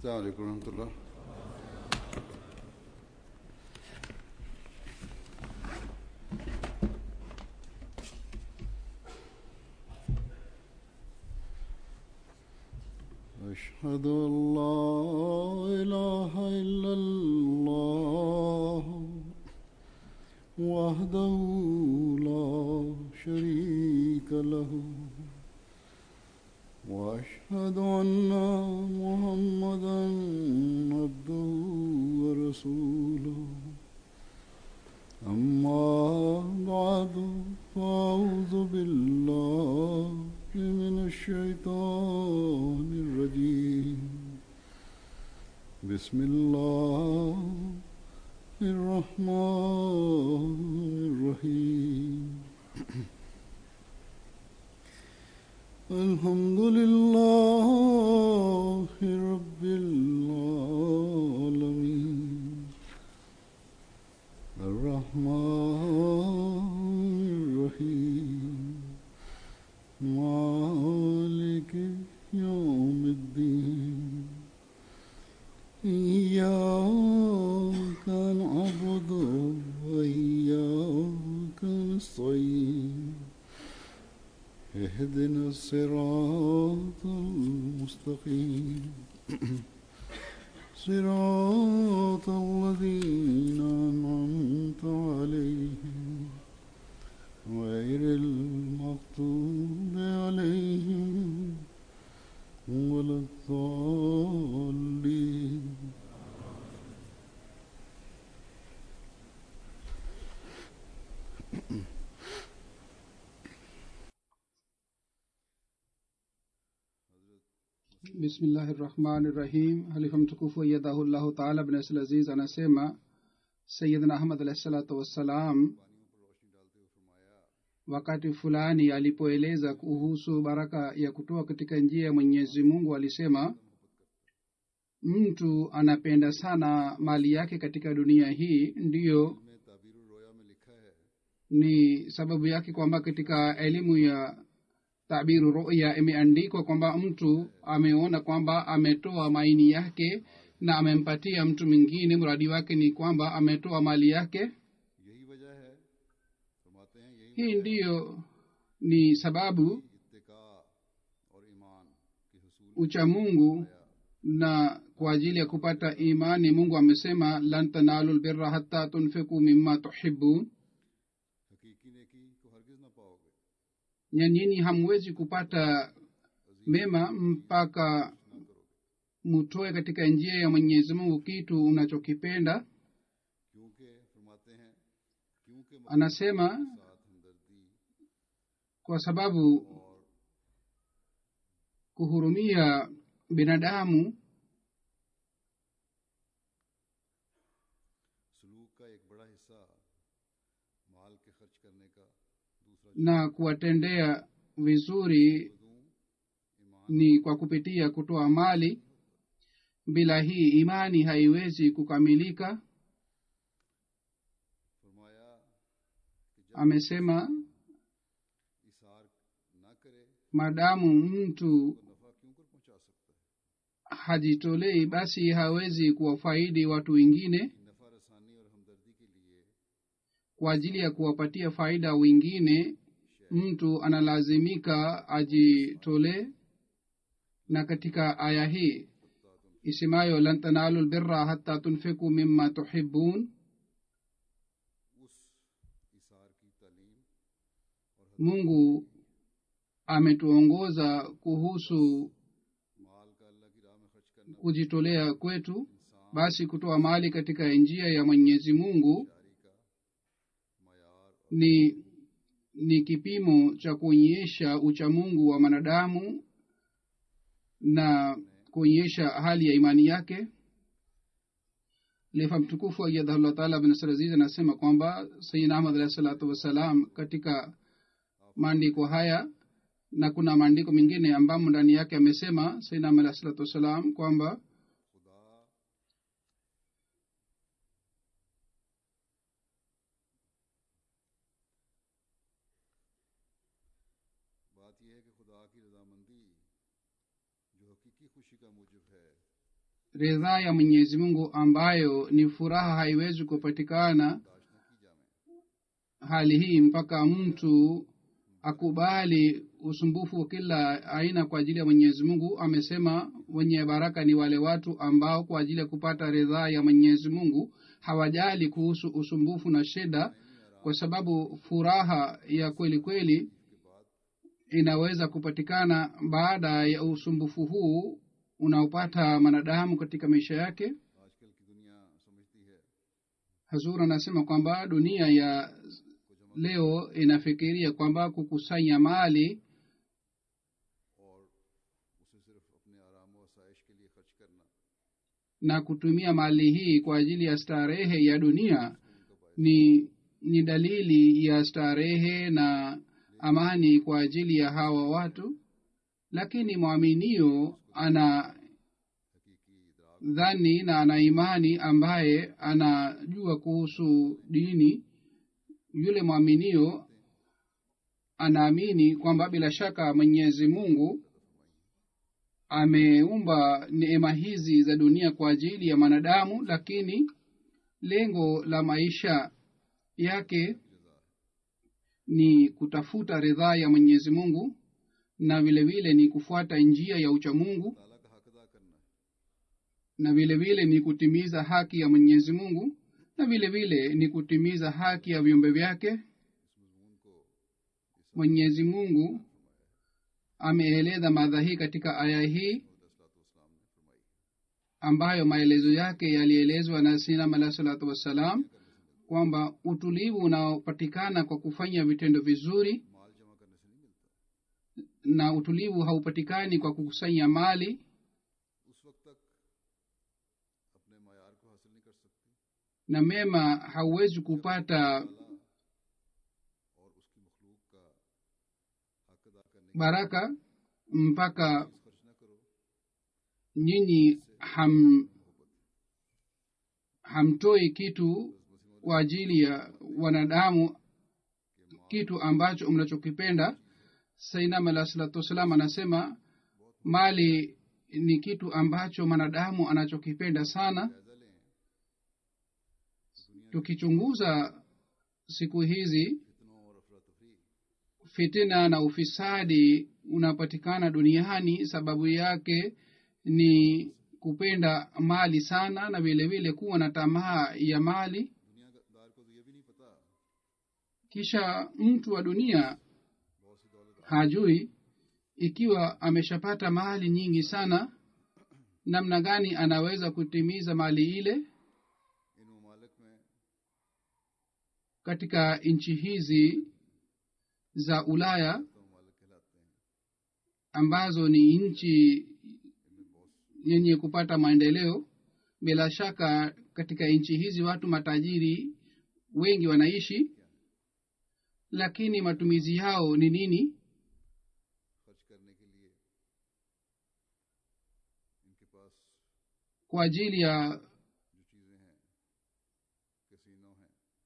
السلام عليكم ورحمة الله أشهد أن لا إله إلا الله وحده لا شريك له وأشهد أن محمدا عبده ورسوله أما بعد فأعوذ بالله من الشيطان الرجيم بسم الله الرحمن الرحيم الحمد لله رب العالمين الرحمن الرحيم مالك يوم الدين إياك نعبد وإياك نستعين اهدنا الصراط المستقيم صراط الذين أنعمت عليهم غير المغضوب عليهم ولا الضالين bismillahi rahmani rahim halifa mtukufu ayadahullahu taala bin asl aziz anasema sayidna ahmad alahi salatu wassalam wakati fulani alipoeleza kuhusu baraka ya kutoa katika njia ya mwenyezi mungu alisema mtu anapenda sana mali yake katika dunia hii ndiyo ni sababu yake kwamba katika elimu ya tabiru ruya imeandikwa kwamba mtu ameona kwamba ametoa maini yake na amempatia mtu mwingine mradi wake ni kwamba ametoa mali yake यही वजह है फरमाते हैं यही hii ndiyo ni sababu इत्तिका और ईमान के हसूल uchamungu na kwa ajili ya kupata imani mungu amesema lan tanalu lbirra hatta tunfiku mimma tuhibun हकीकी नेकी को हरगिज ना पाओगे na nyinyi hamwezi kupata mema mpaka mutoe katika njia ya mwenyezi mungu kitu unachokipenda क्योंकि फरमाते हैं क्योंकि anasema साथ हमदर्दी kwa sababu kuhurumia binadamu सलूक का एक बड़ा हिस्सा माल के खर्च करने का दूसरा na kuwatendea vizuri ni kwa kupitia kutoa mali bila hii imani haiwezi kukamilika फरमाया कि जब amesema इसार ना करे maadamu mtu तो नफा क्यों कर पहुंचा सकता है hajitolei basi hawezi kuwafaidi watu wengine नफा रसानी और हमदर्दी के लिए kwa ajili ya kuwapatia faida wengine mtu analazimika ajitolee na katika aya hii isemayo lan tanalu lbirra hata tunfiku mima tuhibun उस इसार की तालीम mungu ametuongoza kuhusu माल का अल्लाह की राह में खर्च करना kujitolea kwetu basi kutoa mali katika njia ya mwenyezi mungu जारी का मैार ni ni kipimo cha kuonyesha uchamungu wa mwanadamu na kuonyesha hali ya imani yake lefa mtukufu ayadhahullah taala bin saraziz anasema kwamba sayidina ahmad alahi salatu wassalam katika maandiko haya na kuna maandiko mengine ambamo ndani yake amesema sayidina ahmad alahi salatu wassalam kwamba खुदा बात यह है कि खुदा की रजामंदी जो हकीकी खुशी का मूजब है ridhaa ya mwenyezi mungu ambayo ni furaha haiwezi kupatikana hali hii mpaka mtu akubali usumbufu wa kila aina kwa ajili ya mwenyezi mungu amesema wenye baraka ni wale watu ambao kwa ajili ya kupata ridhaa ya mwenyezi mungu hawajali kuhusu usumbufu na shida kwa sababu furaha ya kweli kweli inaweza kupatikana baada ya usumbufu huu unaopata mwanadamu katika maisha yake आजकल की दुनिया समझती है hazur anasema kwamba dunia ya leo inafikiria kwamba kukusanya mali और उसे सिर्फ अपने आराम व आसाइश के लिए खर्च करना na kutumia mali hii kwa ajili ya starehe ya dunia ni ni dalili ya starehe na amani kwa ajili ya hawa watu lakini mwaminio ana dhani na ana imani ambaye anajua kuhusu dini yule mwaminio anaamini kwamba bila shaka mwenyezi mungu ameumba neema hizi za dunia kwa ajili ya mwanadamu lakini lengo la maisha yake ni kutafuta ridhaa ya mwenyezi mungu na vile vile ni kufuata njia ya uchamungu ताला का हक अदा करना है na vile vile ni kutimiza haki ya mwenyezi mungu na vile vile ni kutimiza haki ya viumbe vyake mwenyezi mungu ameeleza madha hii katika aya hii ambayo maelezo yake yalielezwa na sinam alah salatu wassalam kwamba utulivu unaopatikana kwa kufanya vitendo vizuri माल जमा करने से नहीं मिलता na utulivu haupatikani kwa kukusanya mali उस वक्त तक अपने मैार को हासिल नहीं कर सकती na mema hauwezi kupata और उसकी मखलूक का हक अदा करने baraka mpaka की खर्च न करो nyinyi ham hamtoi kitu kwa ajili ya wanadamu kitu ambacho mnachokipenda sainam alah salatu wassalam anasema mali ni kitu ambacho mwanadamu anachokipenda sana tukichunguza siku hizi फितनों और अफरा तफरी fitina na ufisadi unapatikana duniani sababu yake ni kupenda mali sana na vile vile kuwa na tamaa ya mali दुनियादार को तो ये भी नहीं पता kisha mtu wa dunia बहुत सी दौलत hajui ikiwa ameshapata mali nyingi sana namna gani anaweza kutimiza mali ile इन ममालिक में katika nchi hizi za ulaya तो ममालिक कहलाते हैं ambazo ni nchi yenye kupata maendeleo bila shaka katika nchi hizi watu matajiri wengi wanaishi lakini matumizi yao ni nini खर्च करने के लिए इनके पास kwa ajili ya जो चीज़ें हैं कैसीनो हैं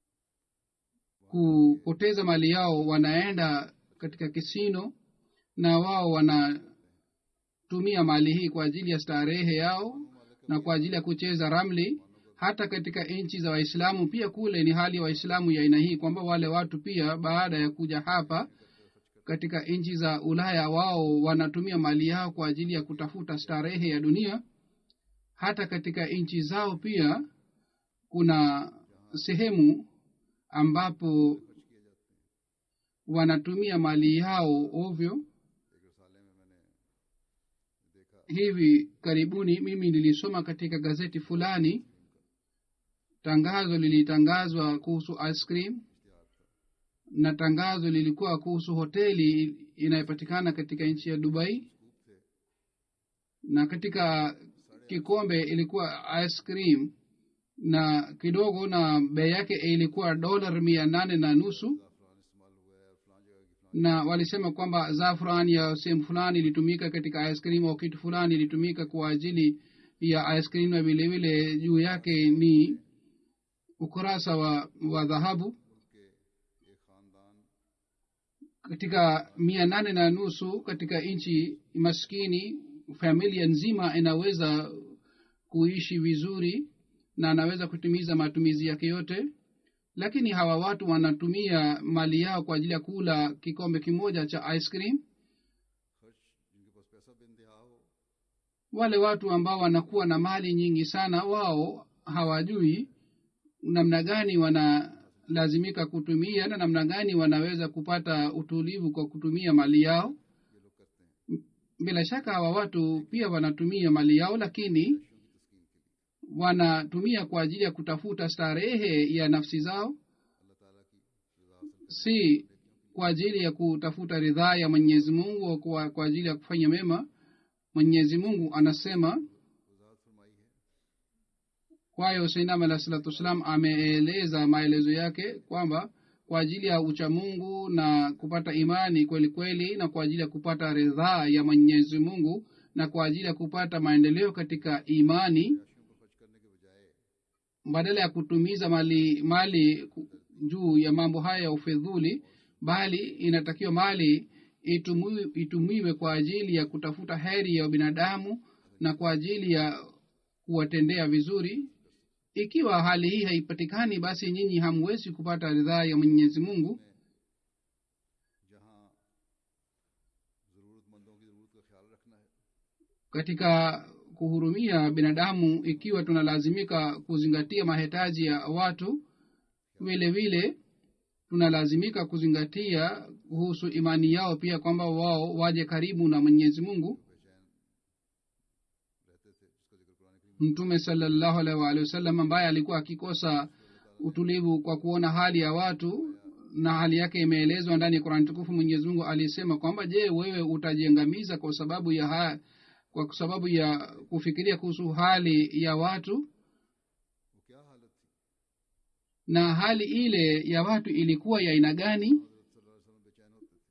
kupoteza mali yao wanaenda katika kisino na wao wanatumia mali hii kwa ajili ya starehe yao na kwa ajili ya kucheza ramli hata katika nchi za waislamu pia kule ni hali ya waislamu ya aina hii kwamba wale watu pia baada ya kuja hapa katika nchi za ulaya wao wanatumia mali yao kwa ajili ya kutafuta starehe ya dunia hata katika nchi zao pia kuna sehemu ambapo wanatumia mali yao ovyo एक रसाले में मैंने देखा hivi karibuni mimi nilisoma katika gazeti fulani tangazo lilitangazwa kuhusu ice cream na tangazo lilikuwa kuhusu hoteli inayopatikana katika nchi ya dubai na katika kikombe ilikuwa ice cream na kidogo na bei yake ilikuwa dolar mia nane na nusu ज़ाफ़रान इस्तेमाल हुआ है और फलां जगह की फलां na walisema kwamba zafran ya sehemu fulani ilitumika katika ice cream au kitu fulani ilitumika kwa ajili ya ice cream na vile vile juu yake ni ukurasa wa, wa dhahabu के एक ख़ानदान katika mia nane na nusu katika nchi maskini familia nzima inaweza kuishi vizuri na anaweza kutimiza matumizi yake yote lakini hawa watu wanatumia mali yao kwa ajili ya kula kikombe kimoja cha ice cream खर्च जिनके पास पैसा बेनतहा हो wale watu ambao wanakuwa na mali nyingi sana wao hawajui namna gani wanalazimika kutumia na namna gani wanaweza kupata utulivu kwa kutumia mali yao ये लोग करते हैं bila shaka hawa watu pia wanatumia mali yao lakini पैसों की तस्कीन के लिए wanatumia kwa ajili ya kutafuta starehe ya nafsi zao अल्लाह ताला की रजा हासिल si kwa ajili ya kutafuta ridhaa ya mwenyezi mungu au kwa, kwa ajili ya kufanya mema mwenyezi mungu anasema वजाहत फरमाई है kwayo sainam alah salatu wassalam ameeleza maelezo yake kwamba kwa ajili ya uchamungu na kupata imani kweli kweli na kwa ajili ya kupata ridhaa ya mwenyezi mungu na kwa ajili ya kupata maendeleo katika imani राशियों पर खर्च करने के बजाय badala ya kutumiza mali mali ku- juu ya mambo haya ya ufedhuli bali inatakiwa mali itumiwe, itumiwe kwa ajili ya kutafuta heri ya binadamu na kwa ajili ya kuwatendea vizuri ikiwa hali hii haipatikani basi nyinyi hamwezi kupata ridhaa ya mwenyezi mungu जहाँ ज़रूरतमंदों की ज़रूरत का ख्याल रखना है katika kuhurumia binadamu ikiwa tunalazimika kuzingatia mahitaji ya watu vile vile tunalazimika kuzingatia kuhusu imani yao pia kwamba wao waje karibu na mwenyezi mungu बेचैन रहते थे जिसका जिक्र कुरान करीम mtume salallahu alaihi waalihi wasallam ambaye alikuwa akikosa utulivu kwa kuona hali ya watu na hali yake imeelezwa ndani ya qurani tukufu mwenyezi mungu alisema kwamba je wewe utajiangamiza kwa sababu ya ha, kwa sababu ya kufikiria kuhusu hali ya watu वो क्या हालत थी na hali ile ya watu ilikuwa ya aina gani हजरत सल्लल्लाहु अलैहि वसल्लम बेचैन होते थे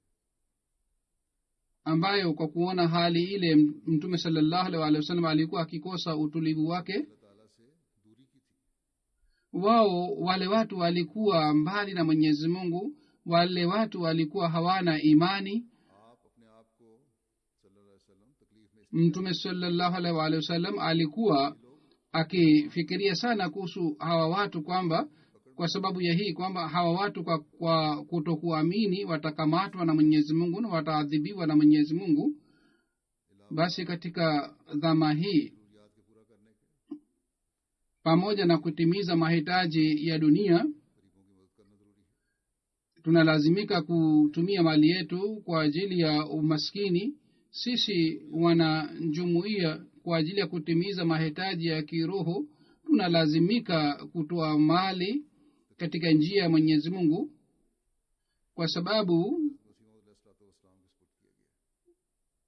ambayo kwa kuona hali ile mtume salallahu alaihi waalihi wasallam alikuwa akikosa utulivu wake अल्लाह ताला से दूरी की थी wao wale watu walikuwa mbali na mwenyezi mungu wale watu walikuwa hawana imani आप अपने आप को सल्लल्लाहु अलैहि वसल्लम तकलीफ में इस mtume salallahu alaihi waalihi wasallam alikuwa akifikiria sana kuhusu hawa watu kwamba kwa sababu ya hii kwamba hawa watu kwa, kwa kutokuamini watakamatwa na mwenyezi mungu na wataadhibiwa na mwenyezi mungu basi katika dhama hii जरूरियात के पूरा करने के pamoja na kutimiza mahitaji ya dunia गरीबों की मदद करना जरूरी है tunalazimika kutumia mali yetu kwa ajili ya umaskini sisi wanajumuia kwa ajili ya kutimiza mahitaji ya kiroho tunalazimika kutoa mali katika njia ya mwenyezi mungu kwa sababu Wasim वसलाम के सपुर्द किया गया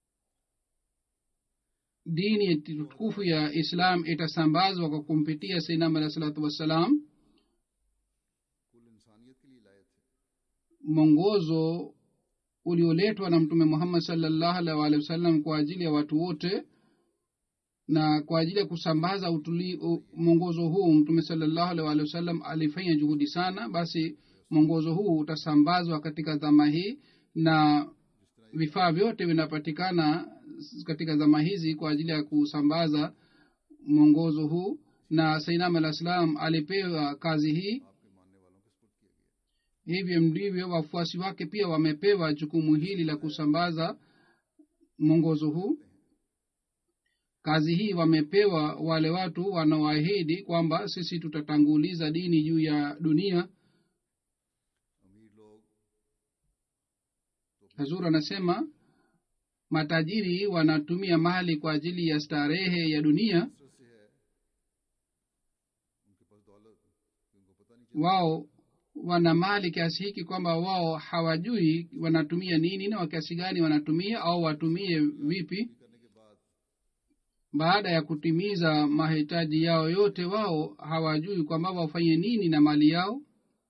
dini tukufu ya islam itasambazwa kwa kumpitia sainam alah salatu wassalam कुल इंसानियत के लिए लाए थे mwongozo ulioletwa na mtume muhammad salllahu alaihi waalihi wasallam kwa ajili ya watu wote na kwa ajili ya kusambaza utuli- u- mwongozo huu mtume salllahu alaihi waalihi wasallam alifanya juhudi sana basi mwongozo huu utasambazwa katika dhama hii na vifaa vyote vinapatikana katika zama hizi kwa ajili ya kusambaza mwongozo huu na sainam alah salam alipewa kazi hii आपके मानने वालों के सपुर्द किया गया hivyo ndivyo wafuasi wake pia wamepewa jukumu hili la kusambaza mwongozo huu kazi hii wamepewa wale watu wanaoahidi kwamba sisi tutatanguliza dini juu ya dunia अमीर लोग hazur anasema matajiri wanatumia mali kwa ajili ya starehe ya dunia कसरत से है उनके पास दौलत कि उनको पता नहीं चलता wao wana mali kiasi hiki kwamba wao hawajui wanatumia nini na wa kiasi gani wanatumia au watumie vipi करने के बाद baada ya kutimiza mahitaji yao yote wao hawajui kwamba wafanye nini na mali yao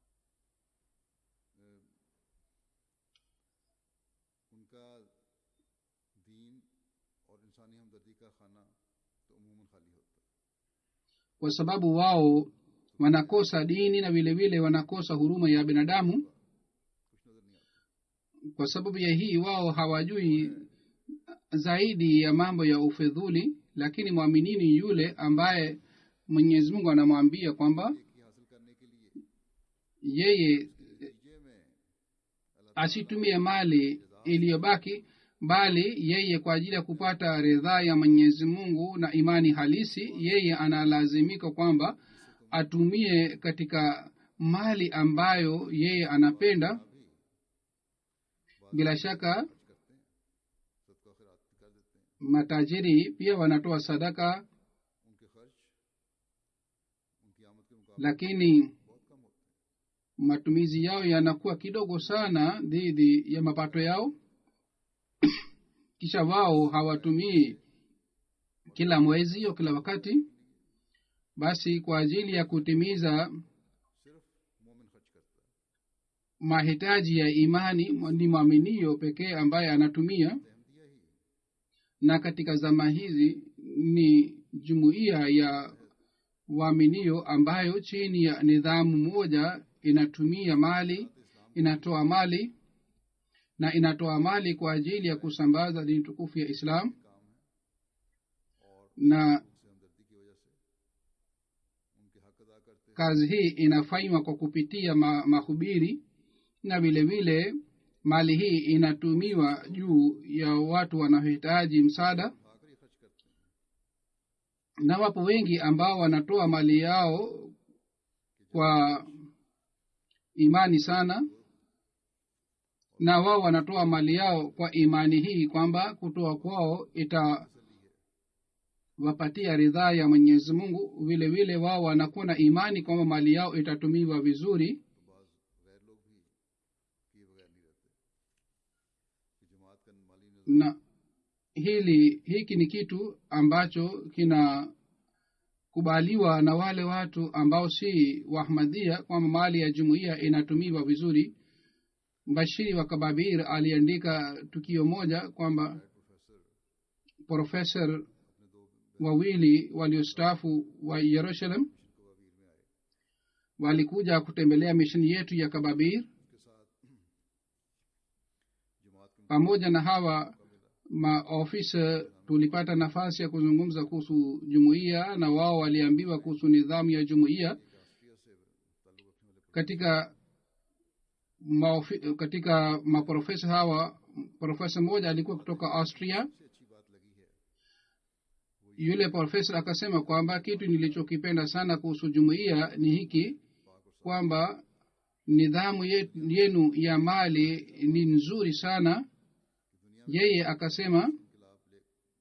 उनका दीन और इंसानी हमदर्दी का खाना तो अमूमन खाली होता है kwa sababu wao wanakosa dini na vile vile wanakosa huruma ya binadamu कुछ नजर नहीं आता kwa sababu ya hii wao hawajui zaidi ya mambo ya ufedhuli lakini mwaminini yule ambaye mwenyezi mungu anamwambia kwamba की हासिल करने के लिए yeye नतीजे में asitumie mali iliyobaki bali yeye kwa ajili ya kupata ridhaa ya mwenyezi mungu na imani halisi yeye analazimika kwamba atumie katika mali ambayo yeye anapenda bila shaka सदका खैरात कर देते हैं matajiri pia wanatoa sadaka उनके खर्च उनकी आमद के मुकाबले lakini बहुत कम होते हैं matumizi yao yanakuwa kidogo sana dhidi ya mapato yao kisha wao hawatumii kila mwezi au kila wakati basi kwa ajili ya kutimiza सिर्फ मोमिन खर्च करता है mahitaji ya imani ni mwaminio pekee ambaye anatumia Ahmadiyya ही na katika zama hizi ni jumuiya ya waaminio ambayo chini ya nidhamu moja inatumia mali inatoa mali na inatoa mali kwa ajili ya kusambaza dini tukufu ya islam काम है और na उनसे हमदर्दी की वजह से उनके हक अदा करते हैं kazi hii inafanywa kwa kupitia ma, mahubiri na vile vile mali hii inatumiwa juu ya watu wanaohitaji msaada खाकर ही खर्च करते हैं na wapo wengi ambao wanatoa mali yao kwa imani sana na wao wanatoa mali yao kwa imani hii kwamba kutoa kwao itawapatia ridhaa ya mwenyezi mungu vile vile wao wanakuwa na imani kwamba mali yao itatumiwa vizuri तो बाज गैर लोग भी किए बगैर नहीं रहते कि जमात का माली निज़ाम na hili hiki ni kitu ambacho kinakubaliwa na wale watu ambao si wahmadhia kwamba mali ya jumuiya inatumiwa vizuri bashiri wa kababir aliandika tukio moja kwamba profesa wawili waliostaafu wa yerusalem walikuja kutembelea misheni yetu ya kababir के साथ जमात के pamoja na hawa maofisa tulipata nafasi ya kuzungumza kuhusu jumuiya na wao waliambiwa kuhusu nidhamu ya jumuiya राष्ट्रीय से ताल्लुक रखने वाले katika maofi, katika maprofesa hawa profesa mmoja alikuwa kutoka austria सबसे अच्छी बात लगी है yule profesa akasema kwamba kitu nilichokipenda sana kuhusu jumuiya ni hiki kwamba nidhamu ye- yenu ya mali ni nzuri sana yeye akasema इनकलाब ले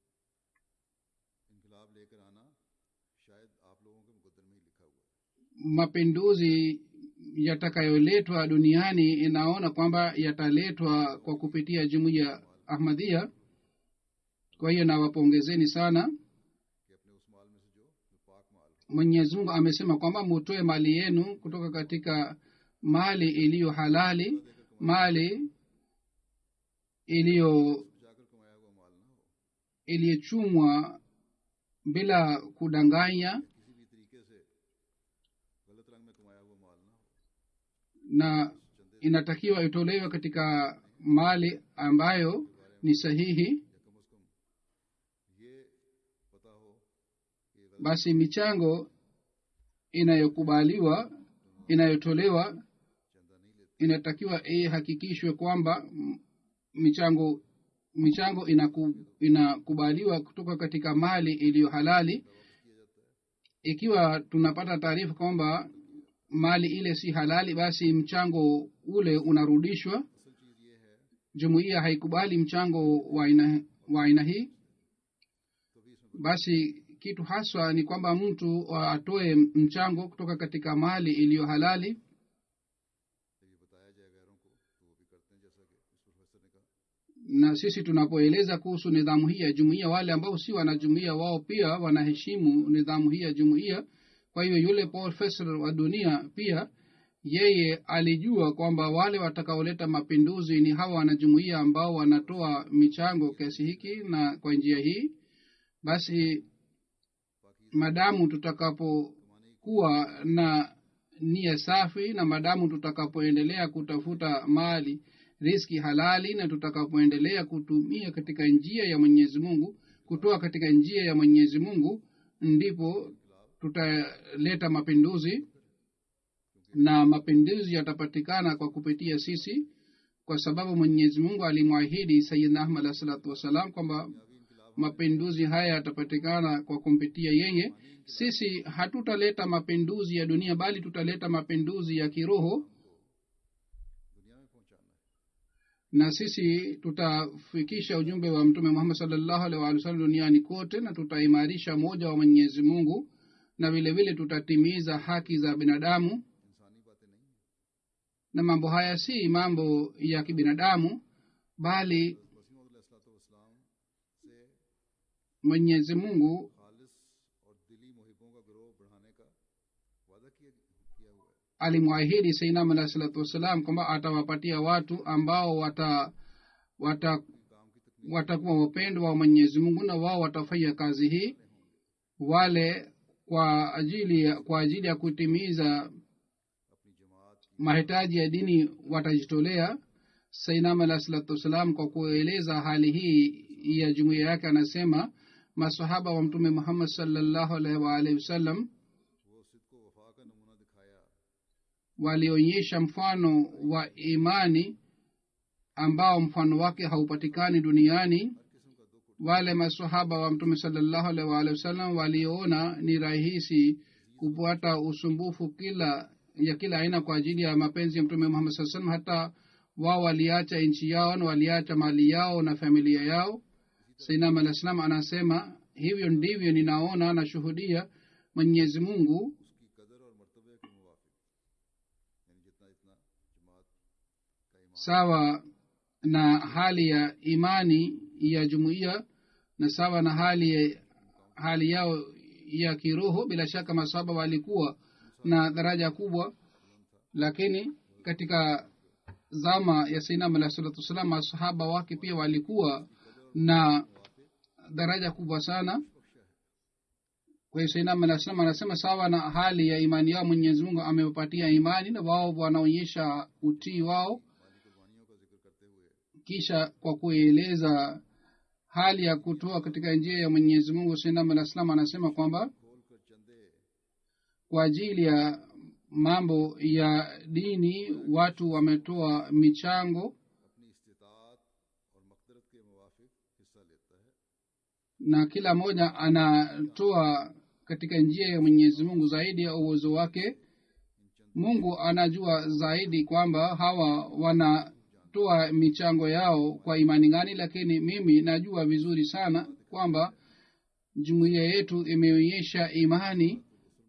इनकलाब लेकर आना शायद आप लोगों के मुकद्दर में ही लिखा हुआ है mapinduzi yatakayoletwa duniani inaona kwamba yataletwa kwa kupitia jumuiya ahmadhia kwa hiyo nawapongezeni sana कि अपने उस माल में से जो जो पाक माल हो mwenyezi mungu amesema kwamba mutoe mali yenu kutoka katika mali iliyo halali mali iliyo जाकर कमाया हुआ माल ना हो iliyochumwa bila kudanganya किसी भी तरीके से गलत रंग में कमाया हुआ माल ना हो na inatakiwa itolewe katika mali ambayo ni sahihi या कम अज कम ये पता हो कि ये गलत basi michango inayokubaliwa inayotolewa चंदा नहीं लेते inatakiwa ihakikishwe kwamba mm, michango michango inaku, inakubaliwa kutoka katika mali iliyo halali ikiwa tunapata taarifa kwamba mali ile si halali basi mchango ule unarudishwa असल चीज ये है jumuiya haikubali mchango wa aina wa aina hii कभी इसमें basi kitu haswa ni kwamba mtu atoe mchango kutoka katika mali iliyo halali जब ये बताया जाए गैरों को तो वो भी करते हैं जैसा कि इस प्रोफेसर ने कहा na sisi tunapoeleza kuhusu nidhamu hii ya jumuiya wale ambao si wanajumuiya wao pia wanaheshimu nidhamu hii ya jumuiya kwa hiyo yule profesa wa dunia pia yeye alijua kwamba wale watakaoleta mapinduzi ni hawa wanajumuiya ambao wanatoa michango kiasi hiki na kwa njia hii basi madamu tutakapokuwa na nia safi na madamu tutakapoendelea kutafuta mali riski halali na tutakapoendelea kutumia katika njia ya mwenyezi mungu kutoa katika njia ya mwenyezi mungu ndipo tutaleta mapinduzi na mapinduzi yatapatikana kwa kupitia sisi kwa sababu mwenyezi mungu alimwahidi sayidna ahmad alah salatu wassalam kwamba mapinduzi haya yatapatikana kwa kumpitia yeye sisi hatutaleta mapinduzi ya dunia bali tutaleta mapinduzi ya kiroho दुनिया में पहुंचाना है na sisi tutafikisha ujumbe wa mtume muhammad salllahu alaihi waalihi wasallam duniani kote na tutaimarisha moja wa mwenyezi mungu na vile vile tutatimiza haki za binadamu इंसानी बातें नहीं है na mambo haya si mambo ya kibinadamu bali Wasim से mwenyezi mungu खालिस और दिली मुहिबों का ग्रोह बढ़ाने का वादा किया किया हुआ है alimwahidi seinam alahi salatu wassalam kwamba atawapatia watu ambao wata wata काम की तकनीक watakuwa wapendwa wa mwenyezi mungu na wao watafanya kazi hii wale kwa ajili ya, kwa ajili ya kutimiza अपनी जमात की mahitaji ya dini watajitolea sainam alahi salatu wassalam kwa kueleza hali hii ya jumuiya yake anasema masahaba wa mtume muhammad salllahu alaihi waalihi wasallam वो सिद्को वफा का नमूना दिखाया walionyesha mfano wa imani ambao mfano wake haupatikani duniani हर किस्म का दुख wale masahaba wa mtume salllahu alaihi waalihi wasallam waliona ni rahisi kupata usumbufu kila ya kila aina kwa ajili ya mapenzi ya mtume muhammad saa salam hata wao waliacha nchi yao na waliacha mali yao na familia yao sainam alah salam anasema hivyo ndivyo ninaona nashuhudia mwenyezi mungu उसकी कदर और मर्तबे के मुवाफिक यानी जितना जितना जमात का ईमान sawa na hali ya imani ya jumuiya na sawa na hali ya, hali yao ya kiroho bila shaka masahaba walikuwa na daraja kubwa lakini katika zama ya sainam alah salatu wassalam masahaba wake pia walikuwa na daraja kubwa sana kwa hiyo sainam alah salam anasema sawa na hali ya imani yao mwenyezi mungu amewapatia imani na wao wanaonyesha utii wao माली कुर्बानियों का जिक्र करते हुए kisha kwa kueleza hali ya kutoa katika njia ya mwenyezi mungu sainam alah salam anasema kwamba खोल कर चंदे kwa ajili ya mambo ya dini watu wametoa michango अपनी इस्तात और मकदरत के मुवाफिक हिस्सा लेता है na kila mmoja anatoa katika njia ya mwenyezi mungu zaidi ya uwezo wake mungu anajua zaidi kwamba hawa wanatoa michango yao kwa imani gani lakini mimi najua vizuri sana kwamba jumuiya yetu imeonyesha imani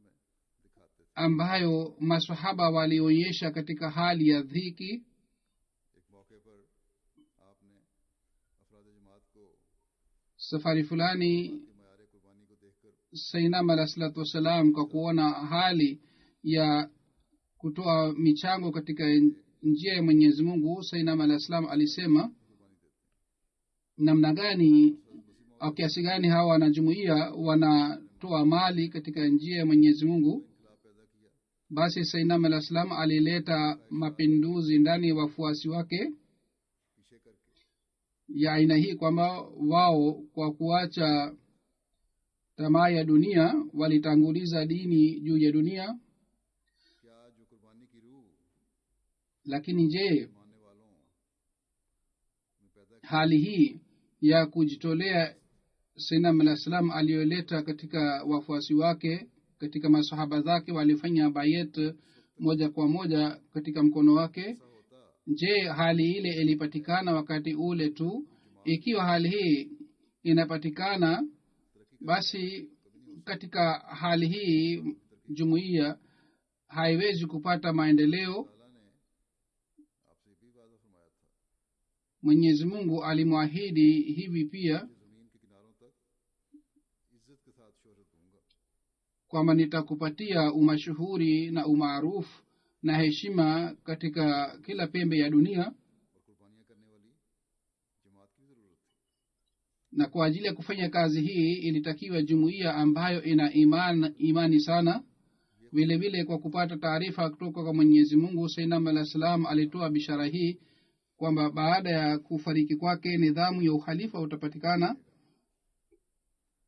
ambayo masahaba walionyesha katika hali ya dhiki एक मौके पर आपने अफराद जमात को safari fulani के मैार कुर्बानी को देखकर sainam alah salatu wassalam kwa kuona hali ya kutoa michango katika njia ya mwenyezi mungu sainam alah salam alisema namna gani au kiasi gani hawa wanajumuia wanatoa mali katika njia ya mwenyezi mungu इनकलाब पैदा किया basi sainam alah salam alileta mapinduzi ndani ya wafuasi wake पीछे करके ya aina hii kwamba wao kwa kuacha tamaa ya dunia walitanguliza dini juu ya dunia क्या जो कुर्बानी की रूह lakini je मानने वालों में पैदा की hali hii ya kujitolea sainam alah salam aliyoleta katika wafuasi wake katika masahaba zake walifanya bayet moja kwa moja katika mkono wake ऐसा होता je hali ile ilipatikana wakati ule tu ikiwa hali hii inapatikana basi katika hali hii jumuiya haiwezi kupata maendeleo ताला ने आपसे भी वादा फरमाया था mwenyezi mungu alimwahidi hivi pia कि जमीन के किनारों तक इज्जत के साथ शोहरत दूंगा kwamba nitakupatia umashuhuri na umaarufu na heshima katika kila pembe ya dunia और कुर्बानियां करने वाली जमात की भी जरूरत थी na kwa ajili ya kufanya kazi hii ilitakiwa jumuiya ambayo ina iman, imani sana vile vile kwa kupata taarifa kutoka kwa mwenyezi mungu sainam alah salam alitoa bishara hii kwamba baada ya kufariki kwake nidhamu ya ukhalifa utapatikana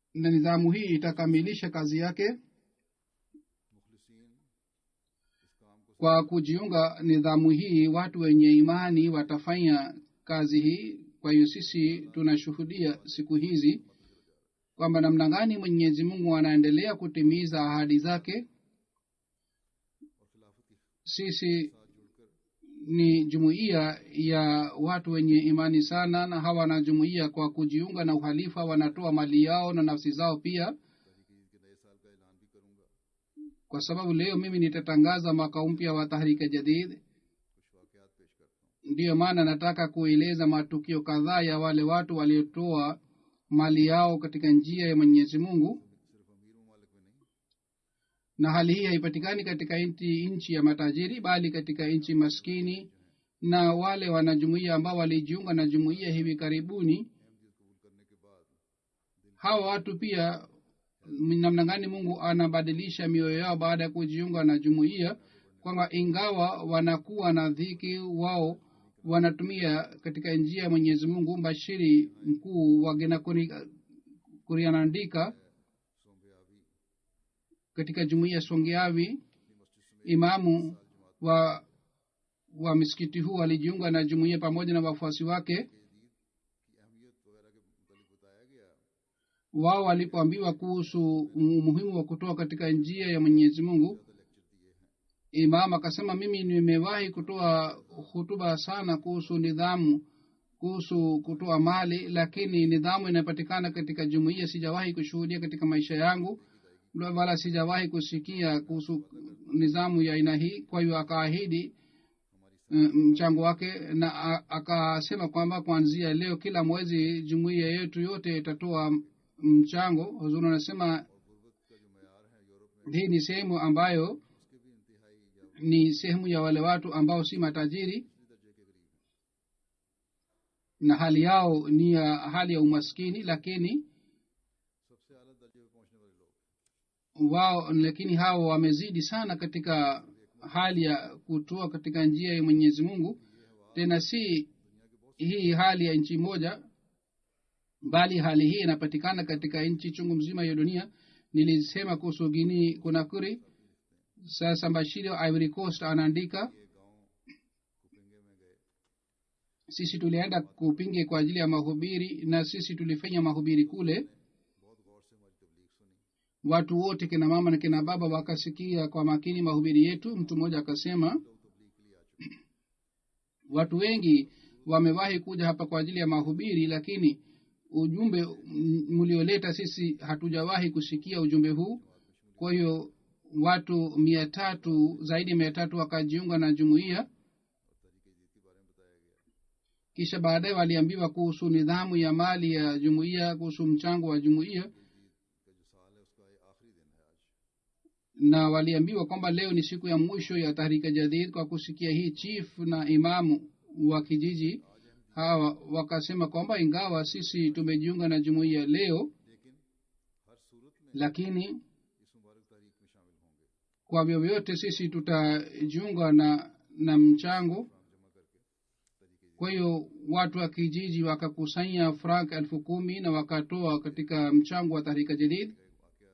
na nidhamu hii itakamilisha kazi yake मुखलिसीन इस काम को kwa kujiunga nidhamu hii watu wenye imani watafanya kazi hii kwa hiyo sisi tunashuhudia siku hizi kwamba namna gani mwenyezi mungu anaendelea kutimiza ahadi zake और खिलाफत के sisi साथ जुड़कर ni jumuiya ya watu wenye imani sana na hawa na jumuiya kwa kujiunga na uhalifa wanatoa mali yao na nafsi zao pia तहरीक ईद के नए साल का ऐलान भी करूंगा kwa sababu leo mimi nitatangaza mwaka mpya wa tahrika jadid कुछ वाकयात पेश करता हूँ ndiyo maana nataka kueleza matukio kadhaa ya wale watu waliotoa mali yao katika njia ya mwenyezi mungu सिर्फ अमीर ममालिक में नहीं na hali hii haipatikani katika nchi nchi ya matajiri bali katika nchi maskini na wale wanajumuia ambao walijiunga na jumuiya hivi karibuni Ahmadiyyat कबूल करने के बाद hawa watu pia namna gani mungu anabadilisha mioyo yao baada ya kujiunga na jumuiya kwamba ingawa wanakuwa na dhiki wao wanatumia katika njia ya mwenyezi mungu mbashiri mkuu wa genakuri kurianaandika सोम्बयावी katika jumuiya songeavi अपनी मस्जिद समेत imamu wa wa misikiti huu alijiunga na jumuiya pamoja na wafuasi wake की अहमियत वगैरह के मुतालिक बताया गया wao walipoambiwa kuhusu umuhimu wa kutoa katika njia ya mwenyezi mungu lecture दिए हैं imam akasema mimi nimewahi kutoa hutuba sana kuhusu nidhamu kuhusu kutoa mali lakini nidhamu inayopatikana katika jumuiya sijawahi kushuhudia katika maisha yangu wala sijawahi kusikia kuhusu nidhamu ya aina hii kwa hiyo akaahidi mm, mchango wake na a- akasema kwamba kuanzia leo kila mwezi jumuiya yetu yote itatoa mchango huzuri anasema गुर्बत का जो मैार है यूरोप में hii ni sehemu ambayo उसके भी इंतहाई या ni sehemu ya wale watu ambao si matajiri उसी दर्जे के करीब है na hali yao ni ya hali ya umaskini lakini सबसे अला दर्जे पे पहुंचने वाले लोग wao lakini hao wamezidi sana katika hali ya kutoa katika njia ya mwenyezi mungu tena si hii hali ya nchi moja bali hali hii inapatikana katika nchi chungu mzima ya dunia nilisema kuhusu gini kunakuri sasa mbashiri wa ivory coast anaandika ये गांव कुपिंगे में गए sisi tulienda kupinge kwa ajili ya mahubiri na sisi tulifanya mahubiri kule बहुत गौर से हमारी तबलीग सुनी watu wote kina mama na kina baba wakasikia kwa makini mahubiri yetu mtu mmoja akasema लोग तबलीग के लिए आ चुके हैं watu wengi wamewahi kuja hapa kwa ajili ya mahubiri lakini ujumbe m- mlioleta sisi hatujawahi kusikia ujumbe huu kwa hiyo watu mia tatu zaidi ya mia tatu wakajiunga na jumuiya और तरीके जीत के बारे में बताया गया kisha baadaye waliambiwa kuhusu nidhamu ya mali ya jumuiya kuhusu mchango wa jumuiya जीत का जो साल है उसका ये आखिरी दिन है आज na waliambiwa kwamba leo ni siku ya mwisho ya tahrika jadid kwa kusikia hii chief na imamu wa kijiji hawa wakasema kwamba ingawa sisi tumejiunga na jumuiya leo लेकिन हर सूरत में lakini इस मुबारक तारीख में शामिल होंगे kwa vyovyote sisi tutajiunga na na mchango काम जमा करके तरीके kwa hiyo watu wa kijiji wakakusanya frank elfu kumi na wakatoa katika mchango wa tahrika jadid वाकया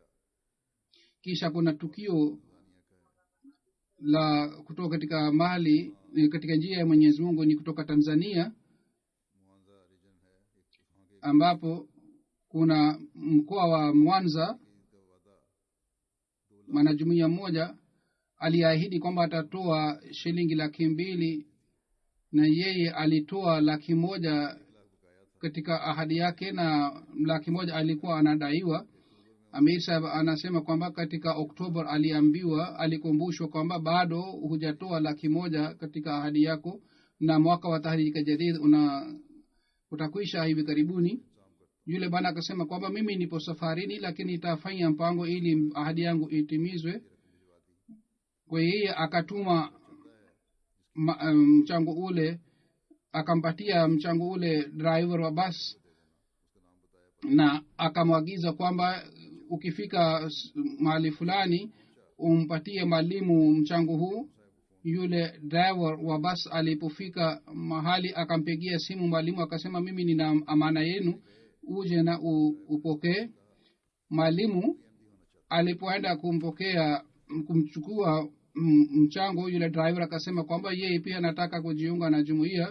kisha kuna tukio दानिया का है la kutoka katika mali eh, katika njia ya mwenyezi mungu ni kutoka tanzania मुआवजा region है एक वहाँ के ambapo kuna mkoa wa mwanza Eid का वादा mwanajumuiya mmoja aliahidi kwamba atatoa shilingi laki mbili na yeye alitoa laki moja lakh बकाया था katika ahadi yake na laki moja alikuwa anadaiwa amir saheb anasema kwamba katika oktoba aliambiwa alikumbushwa kwamba bado hujatoa laki moja katika ahadi yako na mwaka wa tahrika jadid una utakwisha hivi karibuni yule bwana akasema kwamba mimi nipo safarini lakini itafanya mpango ili ahadi yangu itimizwe kwa hiyo yeye akatuma ma- mchango ule akampatia mchango ule driver wa bas na akamwagiza kwamba ukifika s- mahali fulani umpatie mwalimu mchango huu yule driver wa bas alipofika mahali akampigia simu mwalimu akasema mimi nina amana yenu uje na u, upokee mwalimu alipoenda kumpokea kumchukua mm, mchango yule driver akasema kwamba yeye pia anataka kujiunga na jumuiya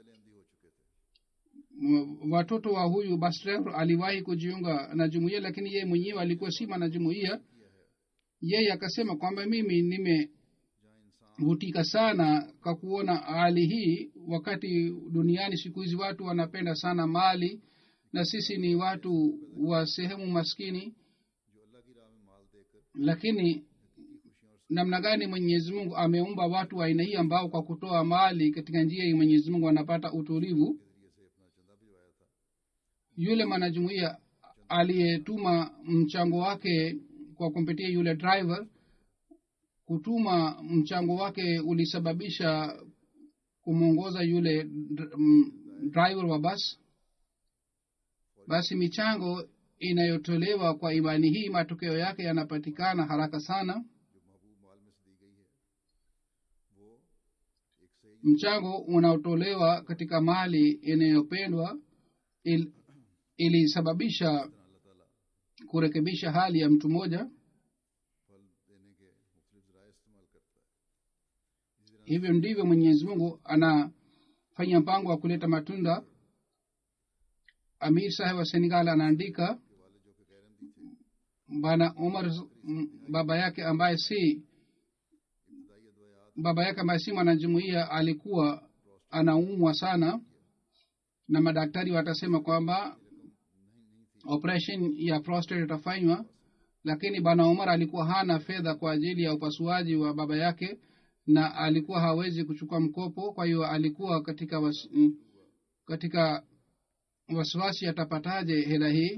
M- watoto wa huyu bus driver aliwahi kujiunga na jumuiya lakini yeye mwenyewe alikuwa sima na jumuiya yeye akasema kwamba mimi nimevutika sana kwa kuona hali hii wakati duniani siku hizi watu wanapenda sana mali na sisi ni watu wa sehemu maskini lakini namna gani mwenyezi mungu ameumba watu wa aina hii ambao kwa kutoa mali katika njia hii mwenyezi mungu wanapata utulivu yule mwanajumuiya aliyetuma mchango wake kwa kumpitia yule driver kutuma mchango wake ulisababisha kumwongoza yule dr- m- driver wa basi basi michango inayotolewa kwa imani hii matokeo yake yanapatikana haraka sana mchango unaotolewa katika mali inayopendwa il, ilisababisha kurekebisha hali ya mtu mmoja hivyo ndivyo mwenyezi mungu anafanya mpango wa kuleta matunda amir saheb wa senegal anaandika bwana umar m- baba yake ambaye si baba yake ambaye si mwanajumuia alikuwa anaumwa sana na madaktari watasema kwamba operation ya prostate itafanywa lakini bwana umar alikuwa hana fedha kwa ajili ya upasuaji wa baba yake na alikuwa hawezi kuchukua mkopo kwa hiyo alikuwa katika was, mm, katika wasiwasi atapataje hela hii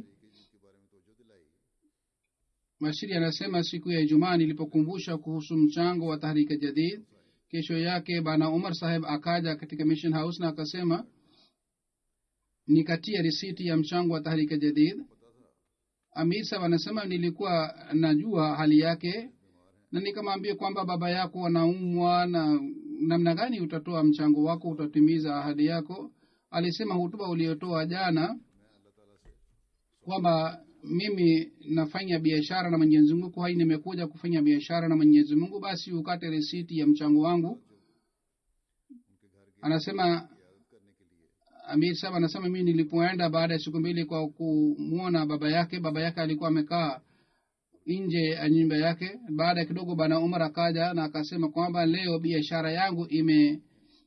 mashiri anasema siku ya ijumaa nilipokumbusha kuhusu mchango wa tahrika jadid kesho yake bana umar saheb akaja katika mission house na akasema nikatia risiti ya mchango wa tahrika jadid amir saheb anasema nilikuwa najua hali yake na nikamwambia kwamba baba yako anaumwa na namna gani utatoa mchango wako utatimiza ahadi yako alisema hutuba uliotoa jana kwamba mimi nafanya biashara na mwenyezi mungu kwa hiyo nimekuja kufanya biashara na mwenyezi mungu basi ukate risiti ya mchango wangu anasema amir saba anasema mimi nilipoenda baada ya siku mbili kwa kumwona baba yake baba yake alikuwa amekaa nje ya nyumba yake baada ya kidogo bana umar akaja na akasema kwamba leo biashara yangu ime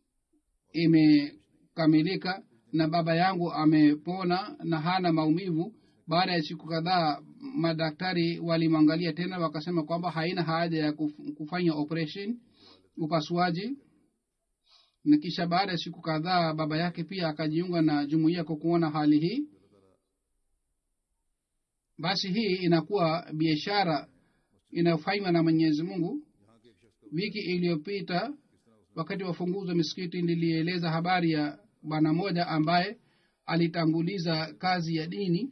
imekamilika na baba yangu amepona na hana maumivu baada ya siku kadhaa madaktari walimwangalia tena wakasema kwamba haina haja ya kuf- kufanya operation upasuaji na kisha baada ya siku kadhaa baba yake pia akajiunga na jumuiya kwa kuona hali hii basi hii inakuwa biashara inayofanywa na mwenyezi mungu wiki iliyopita wakati wa funguzi wa misikiti nilieleza habari ya bwana moja ambaye alitanguliza kazi ya dini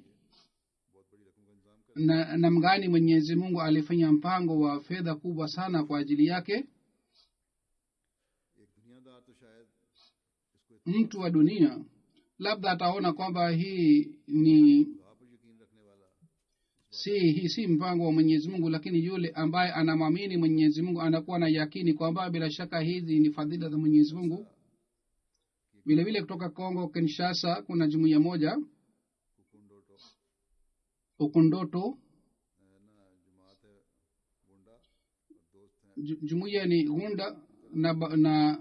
na namgani mwenyezi mungu alifanya mpango wa fedha kubwa sana kwa ajili yake एक दुनियादार तो शायद इसको mtu wa dunia labda ataona kwamba hii ni खुदा पर यकीन रखने वाला si hii si mpango wa mwenyezi mungu lakini yule ambaye anamwamini mwenyezi mungu anakuwa na yakini kwamba bila shaka hizi ni fadhila za mwenyezi mungu vile vile kutoka congo kinshasa kuna jumuiya moja कुकुंडोटो ukundoto ना जमात है गुंडा और दोस्त हैं Ju- jumuiya ni gunda na, ba- na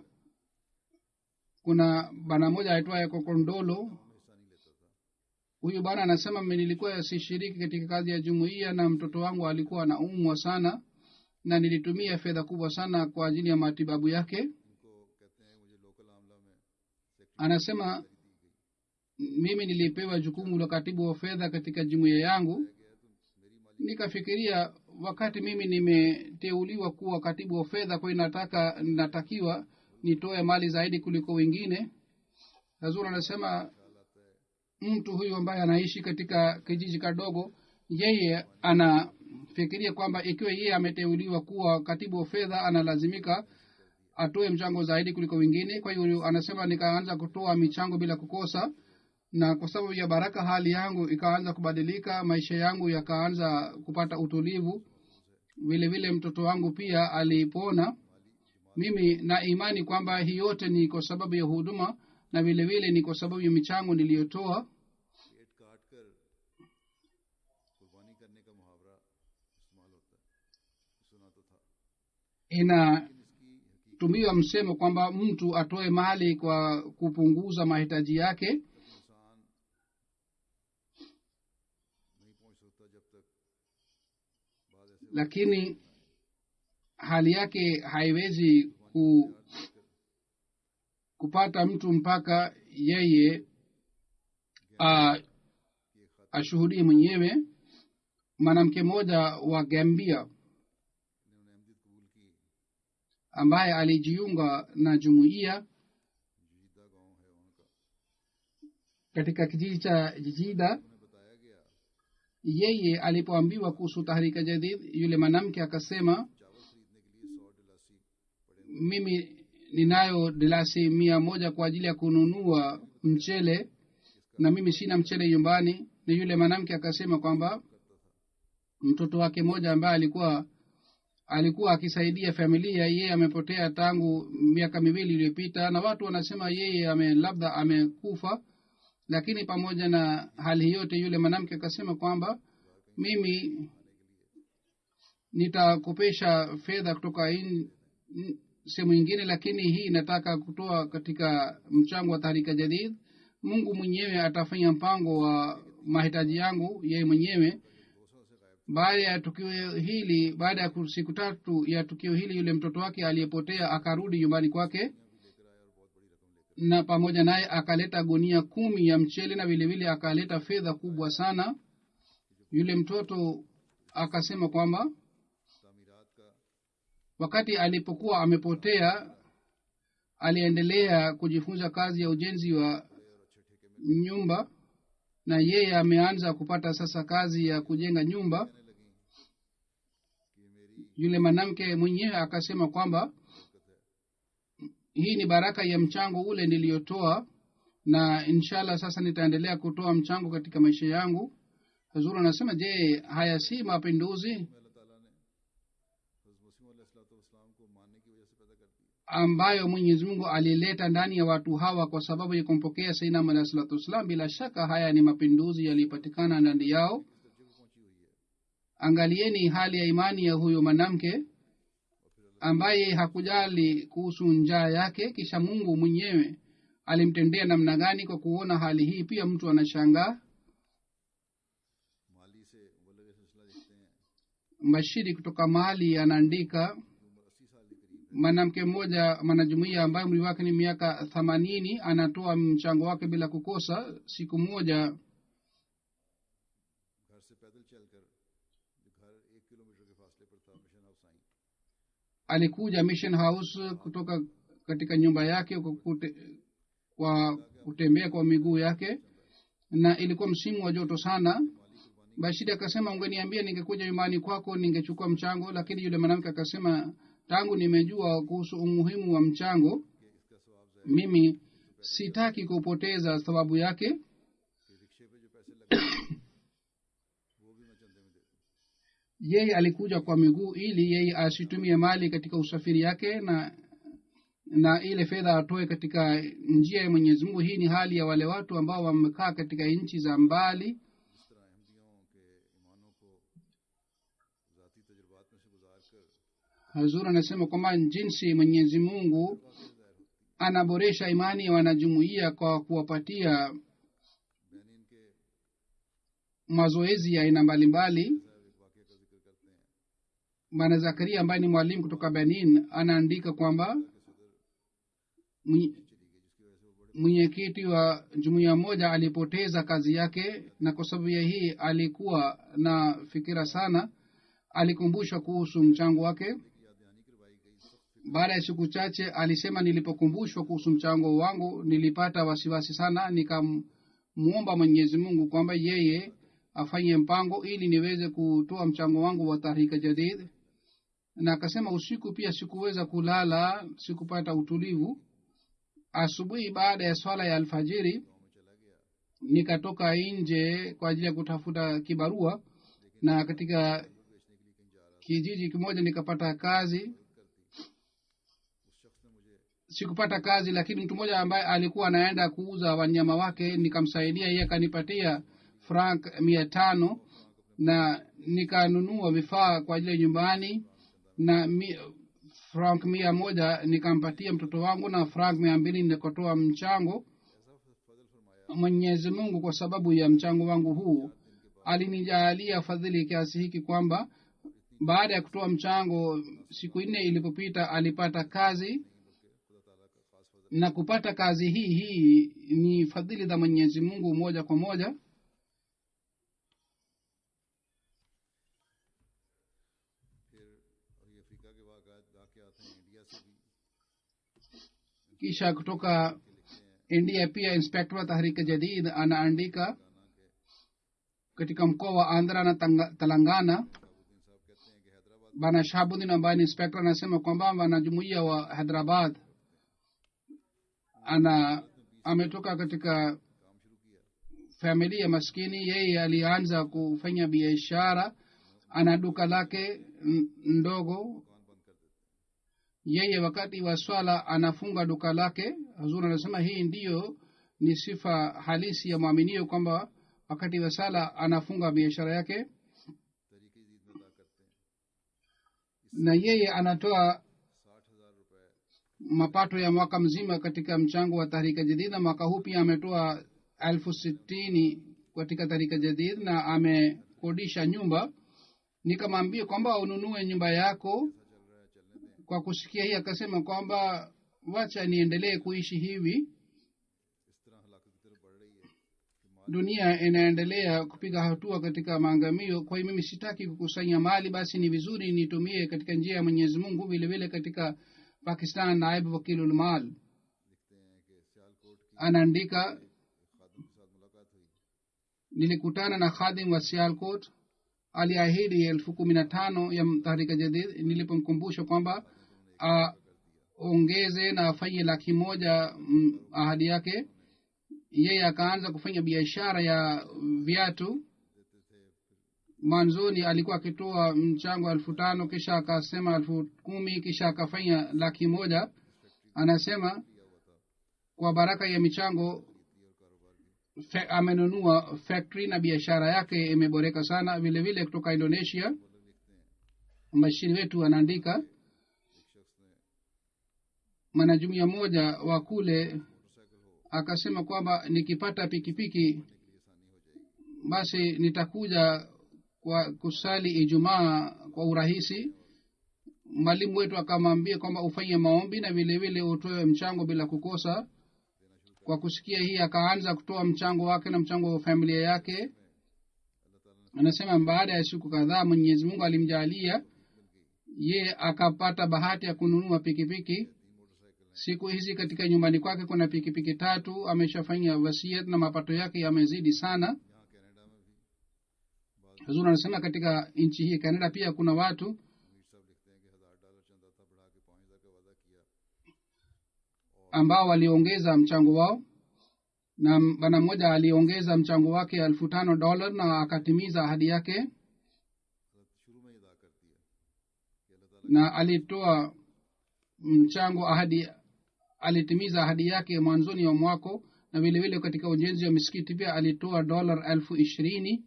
kuna bana moja aitwaye kokondolo हिस्सा नहीं लेता था huyu bwana anasema "Mimi nilikuwa sishiriki katika kazi ya jumuiya na mtoto wangu alikuwa anaumwa sana na nilitumia fedha kubwa sana kwa ajili ya matibabu yake इनको कहते हैं मुझे लोकल आमला में anasema mimi nilipewa jukumu la katibu wa fedha katika jumuiya yangu nikafikiria wakati mimi nimeteuliwa kuwa katibu wa fedha kwa hiyo nataka natakiwa nitoe mali zaidi kuliko wengine hazur anasema mtu huyu ambaye anaishi katika kijiji kadogo yeye anafikiria kwamba ikiwa yeye ameteuliwa kuwa katibu wa fedha analazimika atoe mchango zaidi kuliko wengine kwa hiyo anasema nikaanza kutoa michango bila kukosa na kwa sababu ya baraka hali yangu ikaanza kubadilika maisha yangu yakaanza kupata utulivu vile vile mtoto wangu pia alipona mimi na imani kwamba hii yote ni kwa sababu ya huduma na vile vile ni kwa sababu ya michango niliyotoa पेट काट कर कुर्बानी करने का मुहावरा इस्तेमाल होता है सुना तो था inatumiwa msemo kwamba mtu atoe mali kwa kupunguza mahitaji yake इंसान नहीं पहुंच सकता जब तक बाद ऐसे lakini hali yake haiwezi ku, kupata mtu mpaka yeye a- ashuhudie mwenyewe mwanamke mmoja wa gambia इन्होंने अहमदियत कबूल की ambaye alijiunga na jumuiya जीदा गांव है उनका katika kijiji cha jijida उन्हें बताया गया yeye alipoambiwa kuhusu tahrika jadid yule mwanamke akasema चावल खरीदने के लिए सौ डलासी पड़े mimi ninayo dilasi mia moja kwa ajili ya kununua mchele na mimi sina mchele nyumbani na yule mwanamke akasema kwamba mtoto wake mmoja ambaye alikuwa alikuwa akisaidia familia yeye amepotea tangu miaka miwili iliyopita na watu wanasema yeye ame labda amekufa lakini pamoja na hali yote yule mwanamke akasema kwamba mimi nitakopesha fedha kutoka in- in- sehemu ingine lakini hii nataka kutoa katika mchango wa tahrika jadid mungu mwenyewe atafanya mpango wa mahitaji yangu yeye mwenyewe baada ya tukio hili baada ya ku- siku tatu ya tukio hili yule mtoto wake aliyepotea akarudi nyumbani kwake na pamoja naye akaleta gunia kumi ya mchele na vilevile akaleta fedha kubwa sana yule mtoto akasema kwamba तामीरात का wakati alipokuwa amepotea aliendelea kujifunza kazi ya ujenzi wa nyumba na yeye ameanza kupata sasa kazi ya kujenga nyumba yule mwanamke mwenyewe akasema kwamba hii ni baraka ya mchango ule niliyotoa na inshallah sasa nitaendelea kutoa mchango katika maisha yangu hazuru anasema je haya si mapinduzi अल्लाह ताला ने हज़रत मसीह अलैहिस्सलाम को मानने की वजह से पैदा कर दिया ambayo mwenyezi mungu alileta ndani ya watu hawa kwa sababu ya kumpokea sainam alahi salatu wassalam bila shaka haya ni mapinduzi yaliyopatikana ndani yao angalieni hali ya imani ya huyo mwanamke ambaye hakujali kuhusu njaa yake kisha mungu mwenyewe alimtendea namna gani kwa kuona hali hii pia mtu anashangaa माली से मुबलग सिलसिला लिखते हैं mbashiri kutoka mali anaandika उम्र अस्सी साल के करीब mwanamke mmoja mwanajumuia ambaye umri wake ni miaka themanini anatoa mchango wake bila kukosa siku moja घर से पैदल चलकर जो घर एक किलोमीटर के फासले पर था मिशन हाउस आई alikuja mission house kutoka katika nyumba yake kwa, kute, kwa kutembea kwa miguu yake na ilikuwa msimu wa joto sana bashiri akasema ungeniambia ningekuja nyumbani kwako ningechukua mchango lakini yule mwanamke akasema tangu nimejua kuhusu umuhimu wa mchango mimi sitaki kupoteza sababu yake कि रिक्शे पे जो पैसे लगे वो भी मैं चंदे में दे दूँ yeye alikuja kwa miguu ili yeye asitumie mali katika usafiri yake na na ile fedha atoe katika njia ya mwenyezi mungu hii ni hali ya wale watu ambao wamekaa katika nchi za mbali इस तरह अहमदियों के ईमानों को ज़ाती तजुर्बात में से गुजार कर hazur anasema kwamba jinsi mwenyezi mungu anaboresha imani ya wanajumuia kwa kuwapatia Benin के mazoezi ya aina mbalimbali साहब एक वाक़े का जिक्र करते हैं bwana zakaria ambaye ni mwalimu kutoka benin anaandika kwamba mwenye- mwenyekiti wa jumuiya moja alipoteza kazi yake na kwa sababu ya hii alikuwa na fikira sana alikumbushwa kuhusu mchango wake याद दहानी करवाई गई सख्त baada ya siku chache alisema nilipokumbushwa kuhusu mchango wangu nilipata wasiwasi sana nikamwomba mwenyezi mungu kwamba yeye afanye mpango ili niweze kutoa mchango wangu wa tahrika jadid na akasema usiku pia sikuweza kulala sikupata utulivu asubuhi baada ya swala ya alfajiri nikatoka nje kwa ajili ya kutafuta kibarua na katika kijiji kimoja nikapata kazi sikupata kazi lakini mtu mmoja ambaye alikuwa anaenda kuuza wanyama wake nikamsaidia yeye akanipatia frank mia tano na nikanunua vifaa kwa ajili ya nyumbani na mi, frank mia moja nikampatia mtoto wangu na frank mia mbili nikotoa mchango mwenyezi mungu kwa sababu ya mchango wangu huu alinijaalia fadhili kiasi hiki kwamba baada ya kutoa mchango siku nne ilipopita alipata kazi na kupata kazi hii hii ni fadhili za mwenyezi mungu moja kwa moja फिर और ये अफ्रीका के वाकत वाकयात हैं इंडिया से भी kisha kutoka india pia inspektor wa tahrika jadid anaandika katika mkoa wa andhra na Tanga- telangana bana shahabudin ambaye ni inspektor anasema kwamba wanajumuia wa hyderabad ana ametoka katika familia maskini yeye alianza kufanya biashara ana duka lake n- ndogo yeye wakati wa swala anafunga duka lake hazur anasema hii ndiyo ni sifa halisi ya mwaminio kwamba wakati wa sala anafunga biashara yake तरीके ईद में अदा करते हैं na yeye anatoa mapato ya mwaka mzima katika mchango wa tahrika jadid na mwaka huu pia ametoa elfu sitini katika tahrika jadid na amekodisha nyumba nikamwambia kwamba ununue nyumba yako kwa kusikia hii akasema kwamba wacha niendelee kuishi hivi इस तरह हलाकत की तरफ बढ़ रही है कि माल dunia inaendelea kupiga hatua katika maangamio kwa hiyo mimi sitaki kukusanya mali basi ni vizuri nitumie katika njia ya mwenyezi mungu vile vile katika pakistan naibu wakilulmal लिखते हैं कि सियालकोट की anaandika खादम के साथ मुलाकात हुई nilikutana na khadim wa sialkot aliahidi elfu kumi na tano ya tahrika jadid nilipomkumbusha kwamba aongeze na afanye laki moja mm, ahadi yake yeye akaanza kufanya biashara ya viatu mwanzoni alikuwa akitoa mchango elfu tano kisha akasema elfu kumi kisha akafanya laki moja anasema kwa baraka ya michango fe, amenunua factory na biashara yake imeboreka sana vile vile kutoka indonesia mashini wetu anaandika mwanajumuia moja wa kule akasema kwamba nikipata pikipiki basi nitakuja kwa kusali ijumaa kwa urahisi mwalimu wetu akamwambia kwamba ufanye maombi na vile vile utoe mchango bila kukosa kwa kusikia hii akaanza kutoa mchango wake na mchango wa familia yake anasema baada ya siku kadhaa mwenyezi mungu alimjaalia ye akapata bahati ya kununua pikipiki siku hizi katika nyumbani kwake kuna pikipiki tatu ameshafanya wasiat na mapato yake yamezidi sana यहाँ Canada में भी huzuri anasema katika nchi hii canada pia kuna watu अमीर साहब लिखते हैं कि हज़ार डॉलर चंदा था बढ़ा के पाँच हज़ार का वादा किया ambao waliongeza mchango wao na bwana mmoja aliongeza mchango wake elfu tano dola na akatimiza ahadi yake हज़रत शुरू में ही अदा कर दिया कि अल्लाह ताला na alitoa mchango ahadi alitimiza ahadi yake mwanzoni wa mwako na vile vile katika ujenzi wa misikiti pia alitoa dola elfu ishirini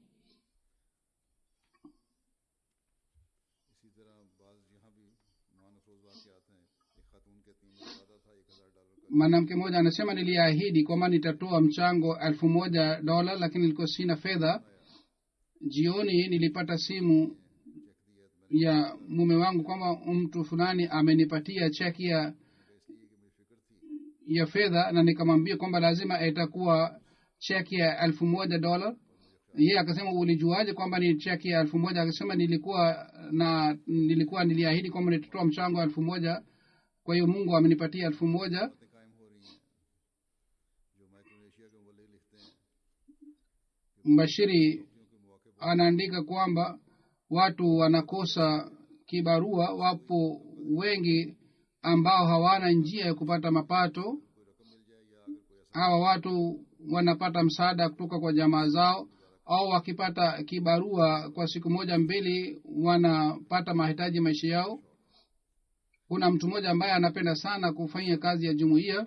इसी तरह बाज यहाँ भी मान अफरोज वाक़यात हैं एक खातून कहती हैं मुझे वादा था एक हज़ार डॉलर का mwanamke mmoja anasema niliahidi kwamba nitatoa mchango elfu moja dola lakini nilikuwa sina fedha jioni nilipata simu ya mume wangu kwamba mtu fulani amenipatia cheki ya ya fedha na nikamwambia kwamba lazima itakuwa cheki ya elfu moja dola ye akasema ulijuaje kwamba ni cheki ya elfu moja akasema nilikuwa na nilikuwa niliahidi kwamba nitatoa mchango wa elfu moja kwa hiyo mungu amenipatia elfu moja बातें कायम हो रही हैं जो माइक्रोनेशिया के मुबल्लिग लिखते हैं mbashiri क्योंकि मौके anaandika kwamba watu wanakosa kibarua wapo wengi ambao hawana njia ya kupata mapato hawa watu wanapata msaada kutoka kwa jamaa zao au wakipata kibarua kwa siku moja mbili wanapata mahitaji maisha yao kuna mtu mmoja ambaye anapenda sana kufanya kazi ya jumuiya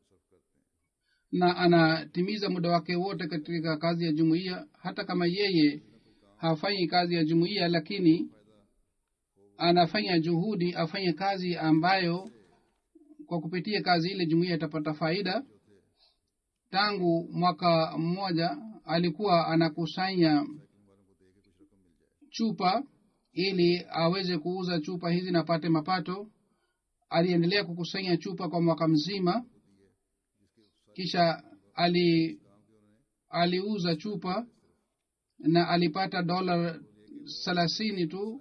na anatimiza muda wake wote katika kazi ya jumuiya hata kama yeye hafanyi kazi ya jumuiya lakini anafanya juhudi afanye kazi ambayo kwa kupitia kazi ile jumuiya itapata faida tangu mwaka mmoja alikuwa anakusanya chupa ili aweze kuuza chupa hizi na apate mapato aliendelea kukusanya chupa kwa mwaka mzima kisha ali aliuza chupa na alipata dola thelathini tu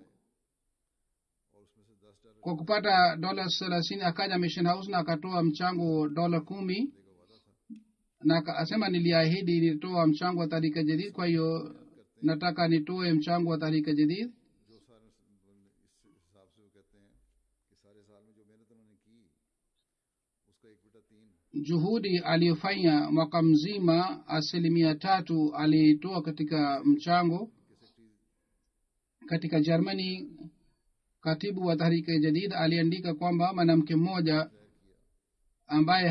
kwa kupata dola thelathini akaja mission house na akatoa mchango dola kumi na akasema niliahidi nitoa mchango wa tarika jadid kwa hiyo nataka nitoe mchango wa tarika jadid जो सारे इस हिसाब से वो कहते हैं कि सारे साल में जो मेहनत उन्होंने की उसका एक बेटा तीन juhudi aliyofanya mwaka mzima asilimia tatu aliitoa katika mchango katika germany katibu wa tahrika jadid aliandika kwamba mwanamke mmoja ambaye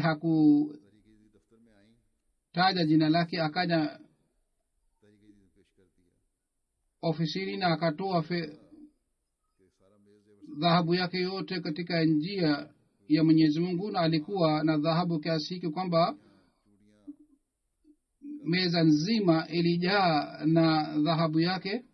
hakutaja तरीके दफ्तर में आई jina lake akaja तरीके पेश कर दिया ofisini na akatoa fe, कि सारा मेज जेवर dhahabu yake yote katika njia ya mwenyezi mungu na alikuwa na dhahabu kiasi hiki kwamba meza nzima ilijaa na dhahabu yake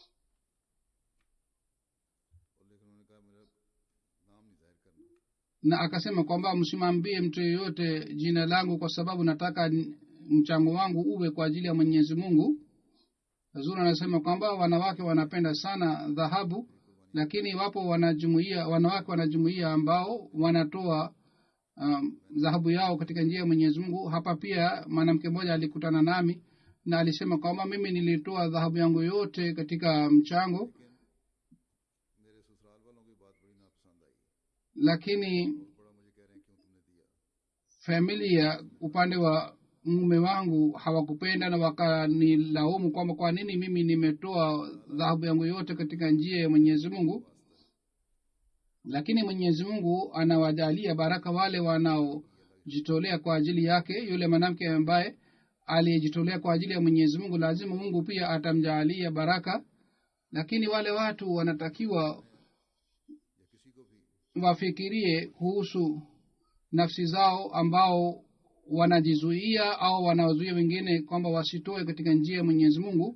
और लेकिन उन्होंने कहा मेरा नाम नहीं जाहिर करना na akasema kwamba msimwambie mtu yeyote jina langu kwa sababu nataka n- mchango wangu uwe kwa ajili ya mwenyezi mungu zuri anasema kwamba wanawake wanapenda sana dhahabu lakini wapo wanajumuia wanawake wanajumuia ambao wanatoa um, dhahabu yao katika njia ya mwenyezi mungu hapa pia mwanamke mmoja alikutana nami na alisema kwamba mimi nilitoa dhahabu yangu yote katika mchango मेरे ससुराल वालों की बात बड़ी नापसंद आई lakini बड़ा मुझे कह रहे हैं क्यों तुमने दिया familia upande wa mume wangu hawakupenda na wakanilaumu kwamba kwa nini mimi nimetoa dhahabu yangu yote katika njia ya mwenyezi mungu lakini mwenyezi mungu anawajalia baraka wale wanaojitolea kwa ajili yake yule mwanamke ambaye aliyejitolea kwa ajili ya mwenyezi mungu lazima mungu pia atamjaalia baraka lakini wale watu wanatakiwa या किसी को भी wafikirie kuhusu nafsi zao ambao wanajizuia au wanawazuia wengine kwamba wasitoe katika njia ya mwenyezi mungu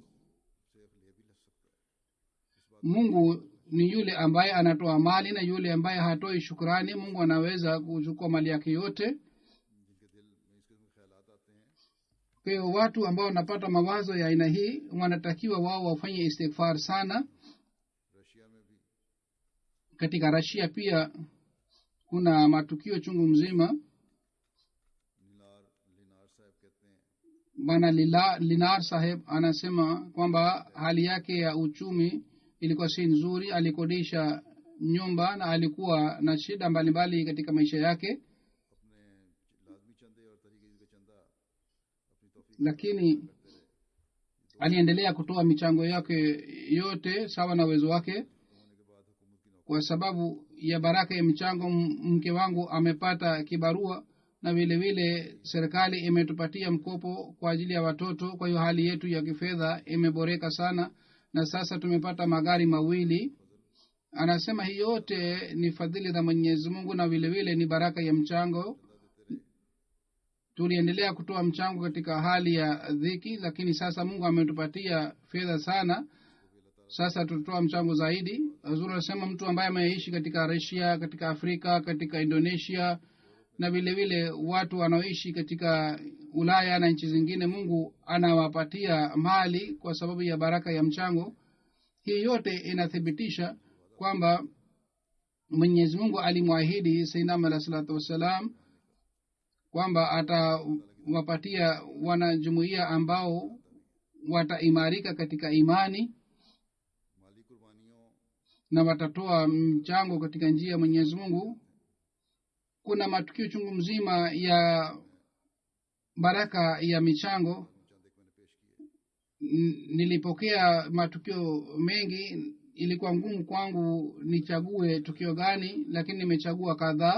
mungu ni yule ambaye anatoa mali na yule ambaye hatoi shukrani mungu anaweza kuchukua mali yake yote जिनके दिल में इस किस्म के ख्याल आते हैं kwa hiyo watu ambao wanapata mawazo ya aina hii wanatakiwa wao wafanye istighfar sana Russia में भी katika rasia pia kuna matukio chungu mzima लीनार लीनार साहब कहते हैं bwana Lila- linar saheb anasema kwamba hali yake ya uchumi ilikuwa si nzuri alikodisha nyumba na alikuwa na shida mbalimbali katika maisha yake अपने लाजमी चंदे और तरीके का चंदा अपनी तोफीक lakini aliendelea kutoa michango yake yote sawa na uwezo wake होने के बाद हुकूमत की नौकरी kwa sababu ya baraka ya michango m- mke wangu amepata kibarua na vile vile serikali imetupatia mkopo kwa ajili ya watoto kwa hiyo hali yetu ya kifedha imeboreka sana na sasa tumepata magari mawili anasema hii yote ni fadhili za mwenyezi mungu na vile vile ni baraka ya mchango tuliendelea kutoa mchango katika hali ya dhiki lakini sasa mungu ametupatia fedha sana sasa tutatoa mchango zaidi zuri anasema mtu ambaye ameishi katika rasia katika afrika katika indonesia na vile vile watu wanaoishi katika ulaya na nchi zingine mungu anawapatia mali kwa sababu ya baraka ya mchango hii yote inathibitisha kwamba mwenyezi mungu alimwahidi sainam alah salatu wassalam kwamba atawapatia wanajumuia ambao wataimarika katika imani माली कुर्बानियों na watatoa mchango katika njia ya mwenyezi mungu kuna matukio chungu mzima ya baraka ya michango n- nilipokea matukio mengi ilikuwa ngumu kwangu nichague tukio gani lakini nimechagua kadhaa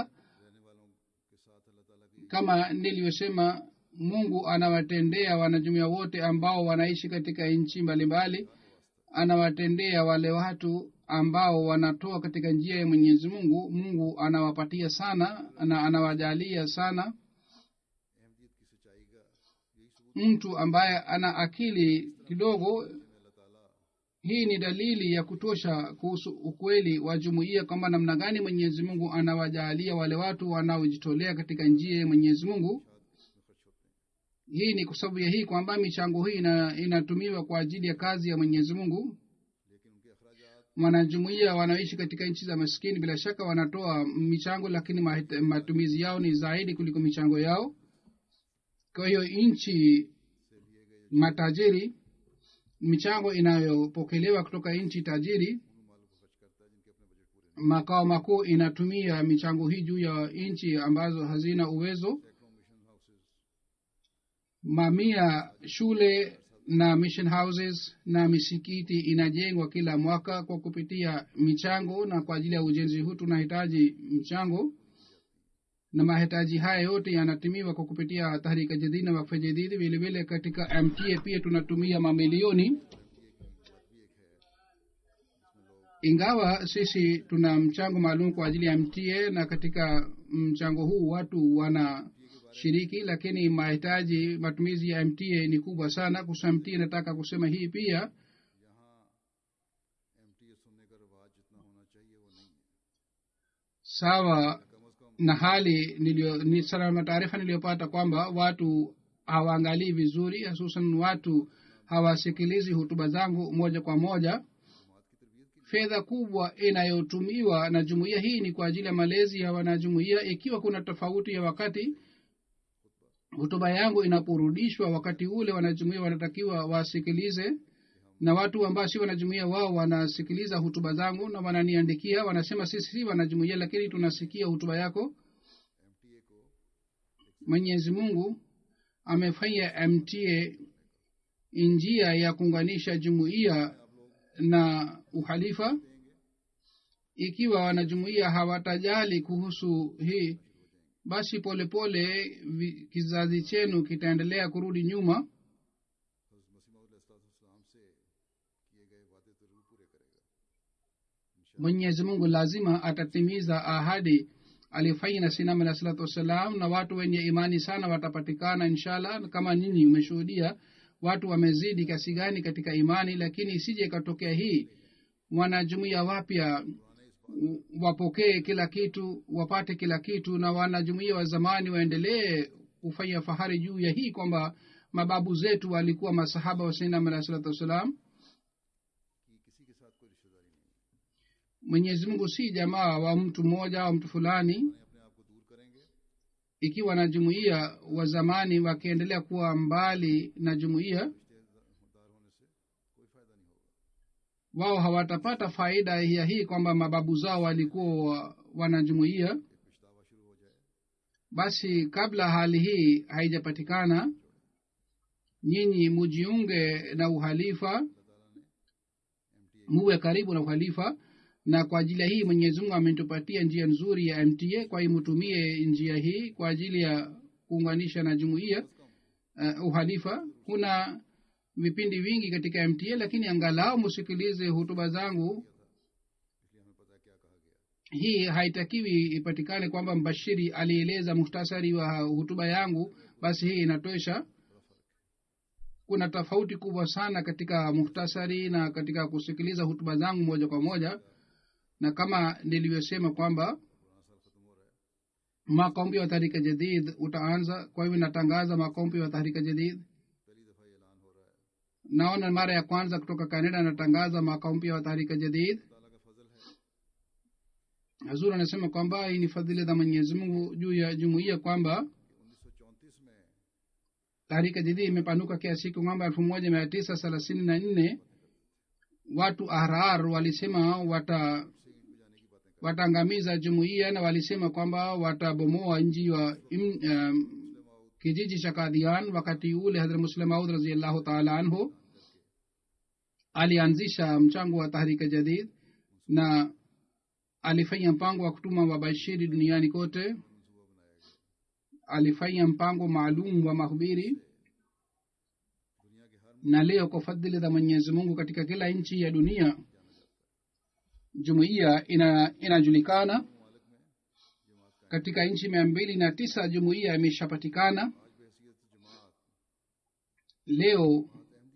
kama nilivyosema mungu anawatendea wanajumuia wote ambao wanaishi katika nchi mbalimbali anawatendea wale watu ambao wanatoa katika njia ya mwenyezi mungu mungu anawapatia sana na anawajalia sana mtu ambaye ana akili kidogo hii ni dalili ya kutosha kuhusu ukweli wa jumuiya kwamba namna gani mwenyezi mungu anawajaalia wale watu wanaojitolea katika njia ya mwenyezi mungu hii ni kwa sababu ya hii kwamba michango hii ina, inatumiwa kwa ajili ya kazi ya mwenyezi mungu wanajumuia wanaoishi katika nchi za maskini bila shaka wanatoa michango lakini mahit- matumizi yao ni zaidi kuliko michango yao kwa hiyo nchi matajiri michango inayopokelewa kutoka nchi tajiri makao makuu inatumia michango hii juu ya nchi ambazo hazina uwezo mamia shule na mission houses na misikiti inajengwa kila mwaka kwa kupitia michango na kwa ajili ya ujenzi huu tunahitaji mchango na mahitaji haya yote yanatumiwa kwa kupitia tahrika jadid na wakfa jadidi vilevile katika mta pia tunatumia mamilioni ingawa sisi tuna mchango maalum kwa ajili ya mta na katika mchango huu watu wanashiriki lakini mahitaji matumizi ya mta ni kubwa sana kusa mta nataka kusema hii pia sawa na hali nilio ni salama taarifa niliyopata kwamba watu hawaangalii vizuri hususan watu hawasikilizi hutuba zangu moja kwa moja fedha kubwa inayotumiwa na jumuiya hii ni kwa ajili ya malezi ya wanajumuiya ikiwa kuna tofauti ya wakati hutuba yangu inaporudishwa wakati ule wanajumuia wanatakiwa wasikilize na watu ambao si wanajumuia wao wanasikiliza hutuba zangu na wananiandikia wanasema sisi si wanajumuia lakini tunasikia hutuba yako mwenyezi mungu amefanya mta njia ya kuunganisha jumuiya na uhalifa ikiwa wanajumuiya hawatajali kuhusu hii basi polepole pole, kizazi chenu kitaendelea kurudi nyuma mwenyezi mungu lazima atatimiza ahadi alifanya na sinam alah salatu wassalam na watu wenye imani sana watapatikana inshallah kama nyinyi umeshuhudia watu wamezidi kiasi gani katika imani lakini isije ikatokea hii wanajumuia wapya wapokee kila kitu wapate kila kitu na wanajumuia wa zamani waendelee kufanya fahari juu ya hii kwamba mababu zetu walikuwa masahaba wa sainam alah salatu wassalam mwenyezi mungu si jamaa wa mtu mmoja au mtu fulani ikiwa na jumuiya wa zamani wakiendelea kuwa mbali na jumuiya wao hawatapata faida ya hii kwamba mababu zao walikuwa wanajumuiya basi kabla hali hii haijapatikana nyinyi mujiunge na uhalifa muwe karibu na uhalifa na kwa ajili ya hii mwenyezi mungu ametupatia njia nzuri ya mta kwa hiyo mutumie njia hii kwa ajili ya kuunganisha na jumuiya uh, uhalifa kuna vipindi vingi katika mta lakini angalau musikilize hutuba zangu hii haitakiwi ipatikane kwamba mbashiri alieleza muhtasari wa hutuba yangu basi hii inatosha kuna tofauti kubwa sana katika muhtasari na katika kusikiliza hutuba zangu moja kwa moja na kama nilivyosema kwamba makombi wa tahrika jadid utaanza kwa hivyo natangaza makombi wa tahrika jadid naona mara ya kwanza kutoka canada natangaza mwaka mpya wa tahrika jadid hazur anasema kwamba hii ni fadhili za mwenyezi mungu juu ya jumuiya kwamba tahrika jadid imepanuka kiasi kwamba elfu moja mia tisa thelathini na nne watu ahrar walisema wata wataangamiza jumuiya na walisema kwamba watabomoa nji wa um, kijiji cha kadhian wakati ule hadrat muslim maud raziallahu taala anhu alianzisha mchango wa tahrika jadid na alifanya mpango wa kutuma wabashiri duniani kote alifanya mpango maalum wa mahubiri na leo kwa fadhili za mwenyezi mungu katika kila nchi ya dunia jumuiya ina inajulikana katika nchi mia mbili na tisa jumuiya imeshapatikana leo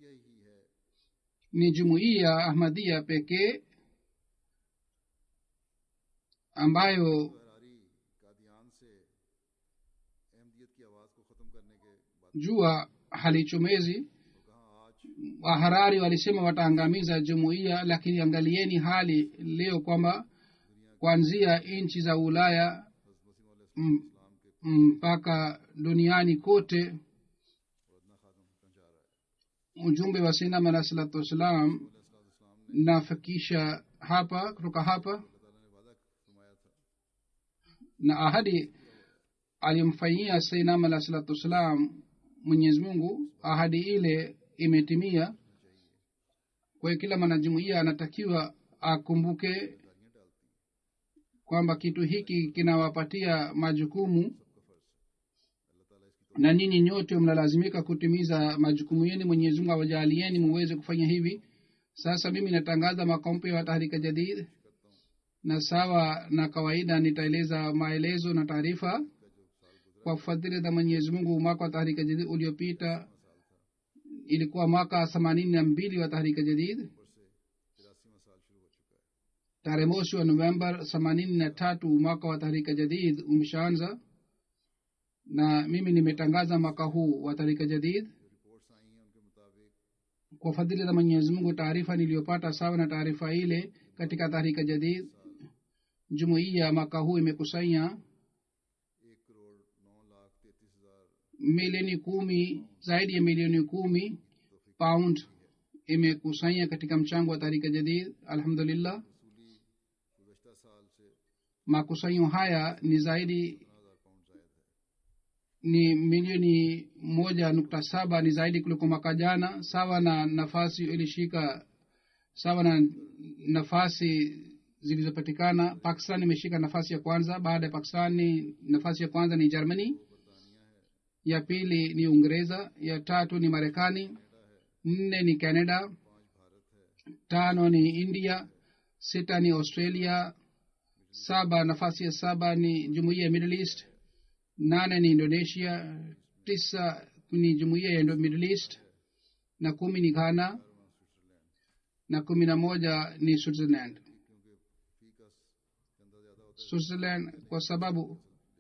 ni jumuiya ahmadia pekee ambayo फरारी कादियान से अहमदियत की आवाज़ को ख़त्म करने के बाद jua halichomezi कहा आज waharari walisema wataangamiza jumuiya lakini angalieni hali leo kwamba kuanzia nchi za ulaya m- mpaka duniani kote वदना खात्म पहुंचा रहा है ujumbe wa sinam alah salatu wassalam nafikisha hapa kutoka hapa अल्लाह ताला ने वादा फरमाया था na ahadi alimfanyia sainam alah salatu wassalam mwenyezi mungu ahadi ile imetimia kwa hiyo kila mwanajumuiya anatakiwa akumbuke kwamba kitu hiki kinawapatia majukumu na ninyi nyote mnalazimika kutimiza majukumu yenu mwenyezi mungu awajaalieni muweze kufanya hivi sasa mimi natangaza makompe ya tahrika jadid na sawa na kawaida nitaeleza maelezo na taarifa kwa fadhili za mwenyezi mungu mwaka wa tahrika jadid uliopita ilikuwa mwaka themanini na mbili wa tahrika jadid तिरासीवा साल शुरू हो चुका है tarehe mosi wa novemba themanini na tatu mwaka wa tahrika jadid umeshaanza na mimi nimetangaza mwaka huu wa tahrika jadid reports आई हैं उनके मुताबिक kwa fadhili za mwenyezi mungu taarifa niliyopata sawa na taarifa ile katika tahrika jadid jumuiya mwaka huu imekusanya एक करोड़ नौ लाख तैतीस हजार milioni kumi zaidi ya milioni kumi pound imekusanya katika mchango wa tahrika jadid alhamdulillah वसूली गुजशत साल से makusanyo haya ni zaidi हजार pound जायद है ni milioni moja nukta saba ni zaidi kuliko mwaka jana sawa na nafasi ilishika sawa na nafasi zilizopatikana pakistan imeshika nafasi ya kwanza baada ya pakistani nafasi ya kwanza ni germany ya pili ni uingereza ya tatu ni marekani nne ni canada tano ni india sita ni australia saba nafasi ya saba ni jumuiya ya middle east nane ni indonesia tisa ni jumuiya ya Indo- middle east na kumi ni ghana na kumi na moja ni switzerland क्योंकि फीकस चंदा ज्यादा होता switzerland kwa sababu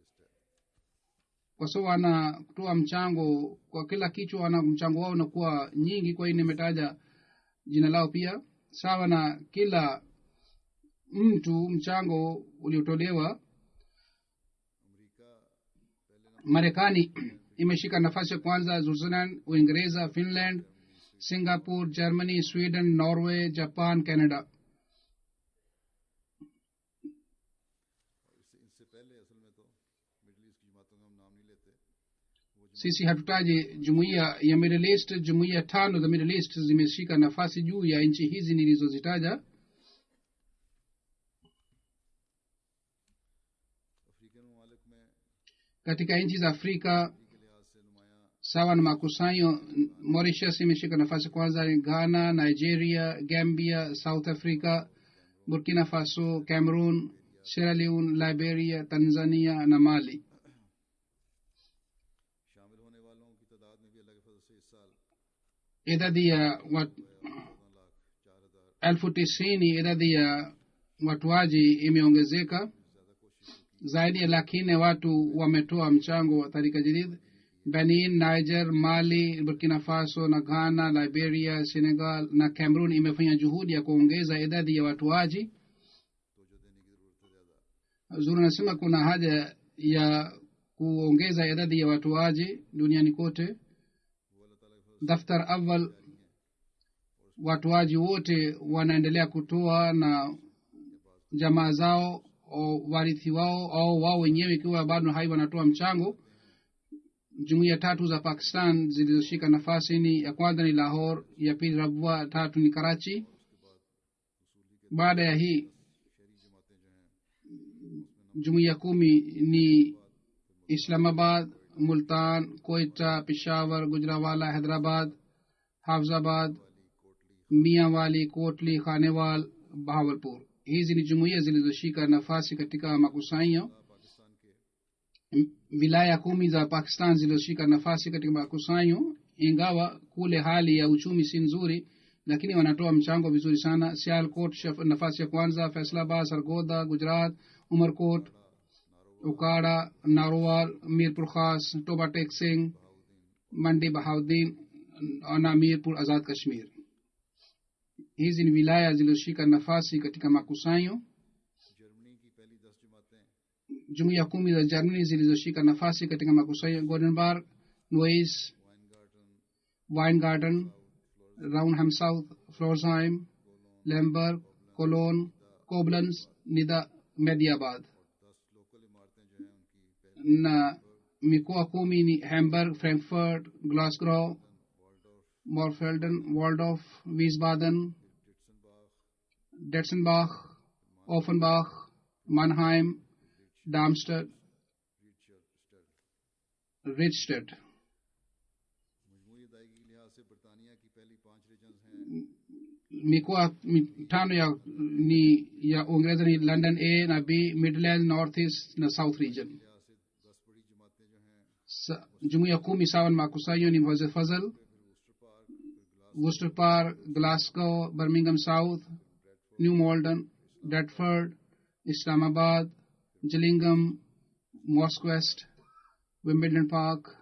kwa sababu wanatoa mchango kwa kila kichwa wana mchango wao unakuwa nyingi kwa hiyo nimetaja jina lao pia sawa na kila mtu mchango uliotolewa है America पहले marekani imeshika nafasi ya kwanza switzerland uingereza finland singapore germany sweden norway japan canada इससे इससे पहले असल में तो middle east की जमातों का हम नाम नहीं लेते वो sisi hatutaji jumuiya ya middle east jumuiya tano za middle east zimeshika nafasi juu ya nchi hizi nilizozitaja African ममालिक में katika nchi za afrika के लिहाज से नुमाया sawa na makusanyo mauritius imeshika nafasi kwanza ni ghana nigeria gambia south africa burkina faso cameroon sierra leone liberia tanzania na mali शामिल होने वालों की तादाद में भी अल्लाह के फजल से इस साल idadi ya wat, चौदह लाख चार हजार elfu tisini idadi ya watuaji imeongezeka zaidi ya laki nne watu wametoa mchango wa tarika jadid benin niger mali burkina faso na ghana liberia senegal na cameroon imefanya juhudi ya kuongeza idadi ya watuaji तोजो देने की जरूरत है ज्यादा zuri anasema kuna haja ya kuongeza idadi ya watuaji duniani kote वो अल्लाह ताला के फजल daftar awal watoaji wote wanaendelea kutoa na jamaa zao au warithi wao au wao wenyewe ikiwa bado hai wanatoa mchango jumuiya tatu za pakistan zilizoshika nafasi ni ya kwanza ni lahor ya pili rabwa tatu ni karachi baada ya hii jumuiya kumi ni islamabad multan koita peshawar gujrawala hyderabad hafzabad miawali kotli khanewal bahawalpur hizi ni jumuiya zilizoshika nafasi katika makusanyo wilaya kumi za pakistan zilizoshika nafasi katika makusanyo ingawa kule hali ya uchumi si nzuri lakini wanatoa mchango vizuri sana sialkot nafasi ya kwanza faisalabad sargoda gujarat umarkot ukara narowal mirpur khas tobatek singh mandi bahauddin na mirpur azad kashmir hizi ni wilaya zilizoshika nafasi katika makusanyo jumuiya kumi za germany zilizoshika nafasi katika makusanyo goldenberg nois weingarten raunham south florsheim lemberg cologne koblenz nida mediabad na mikoa kumi ni hamburg frankfurt glasgow morfelden waldorf wiesbaden detzenbach offenbach mannheim darmstadt richstadt mikoa mitano ya ni ya uingereza ni london a na b midland north east na south region jumuiya kumi sawa na makusanyo ni mwaze fazal worcester park glasgow birmingham south new malden deptford islamabad gillingham mosque west wimbledon park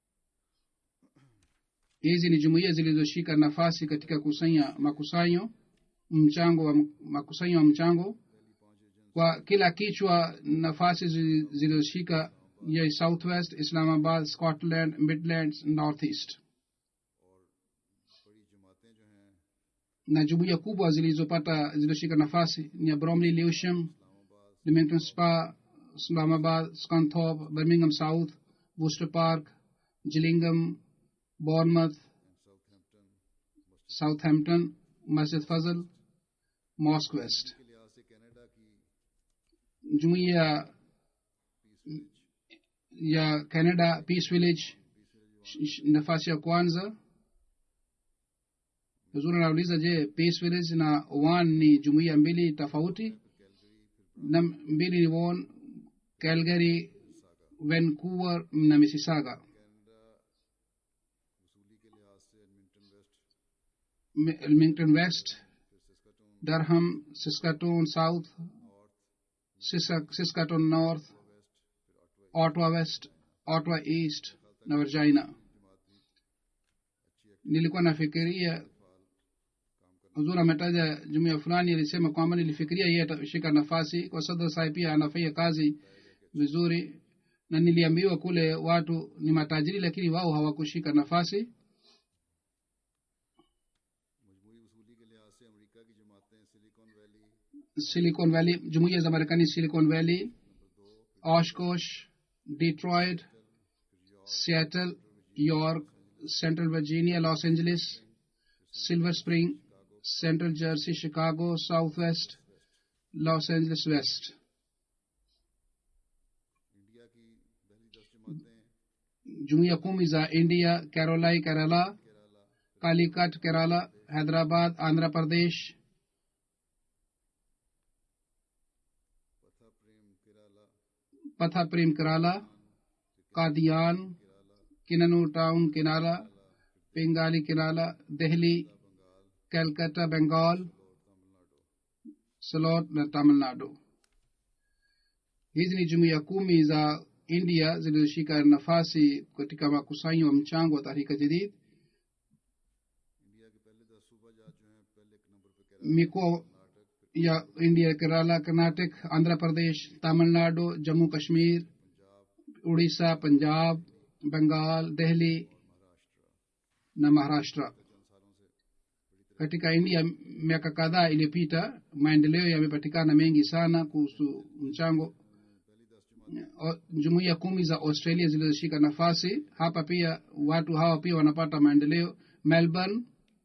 hizi ni jumuiya zilizoshika nafasi katika kusanya makusanyo mchango wa makusanyo wa mchango kwa kila kichwa nafasi zilizoshika ya southwest islamabad scotland midlands northeast na jumuiya kubwa zilizopata zilizoshika nafasi ni ya bromley lewisham leamington spa islamabad scunthorpe birmingham south worcester park gillingham bournemouth southampton masjid fazl mosque west jumuiya ya canada peace village nafasi ya kwanza huzuri anauliza je peace village na one ni jumuiya mbili tofauti na mbili ni won calgary vancouver na mississauga Wilmington West, Durham, Saskatoon South, Saskatoon North, Ottawa West, Ottawa East na Virginia. Nilikuwa nafikiria huzur ametaja jumuia fulani alisema kwamba nilifikiria yeye atashika nafasi kwa sadr sahib pia anafanya kazi vizuri na niliambiwa kule watu ni matajiri lakini wao hawakushika nafasi silicon valley jumuiya za marekani silicon valley oshkosh detroit seattle york central virginia los angeles silver spring central jersey chicago southwest los angeles west jumuiya kumi za india carolai kerala kalikat kerala hyderabad andhra pradesh पथा प्रेम कराला कादियान किननूर टाउन किनारा पिंगाली किनारा दिल्ली कलकत्ता बंगाल सलोट na tamilnadu hizi ni jumuiya kumi za india zilizoshika nafasi katika makusanyo wa mchango wa tahrika jadid mikoa या India Kerala Karnataka Andhra Pradesh Tamil Nadu Jammu Kashmir Orissa Punjab Bengal Delhi na maharashtra katika india miaka kadhaa iliyopita maendeleo yamepatikana mengi sana kuhusu mchango o- jumuiya kumi za australia zilizoshika nafasi hapa pia watu hawa pia wanapata maendeleo melbourne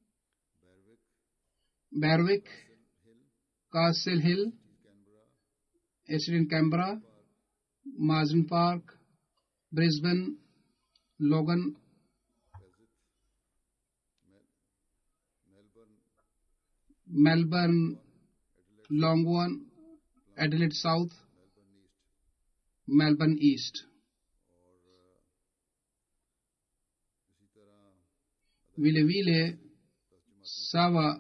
berwick castle hill Eastern Canberra, Marsden Park, Brisbane, Logan, Melbourne, Longwan, Adelaide South, Melbourne East. vile vile sawa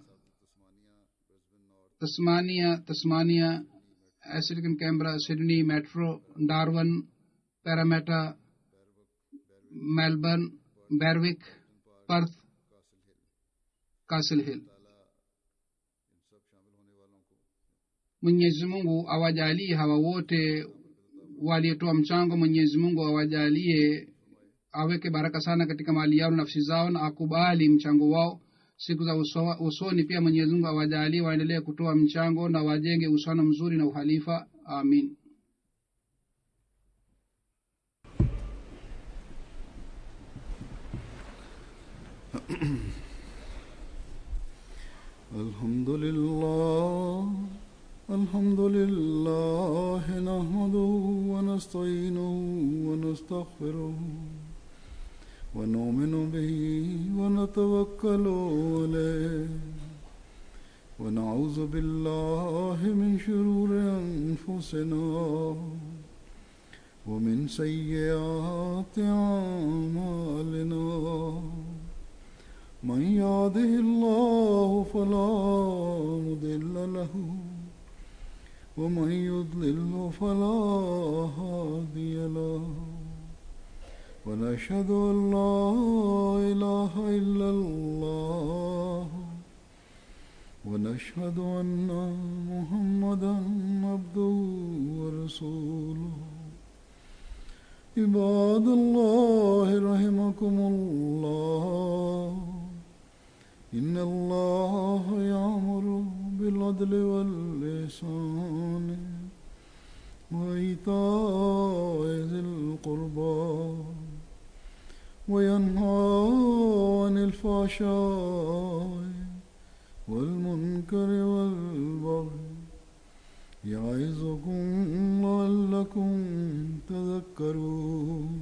tasmania tasmania African Canberra, Sydney, Metro, Darwin, Parramatta, Melbourne, Berwick, Perth, Castle Hill. Mwenyezi Mungu awajalie hawa wote waliotoa mchango. Mwenyezi Mungu awajalie, aweke baraka sana katika mali yao na nafsi zao, na akubali mchango wao siku za uso, usoni. Pia Mwenyezi Mungu awajalie waendelee kutoa mchango na wajenge uhusiano mzuri na uhalifa. Amin. الحمد لله الحمد لله نحمده ونستعينه ونستغفره ونؤمن به ونتوكل عليه ونعوذ بالله من شرور أنفسنا ومن سيئات أعمالنا من يهده الله فلا مضل له ومن يضلل فلا هادي له ونشهد ان لا اله الا الله ونشهد ان محمدا عبده ورسوله عباد الله رحمكم الله إن الله يأمر بالعدل والإحسان وإيتاء ذي القربى وينهى عن الفحشاء والمنكر والبغي يعظكم لعلكم تذكرون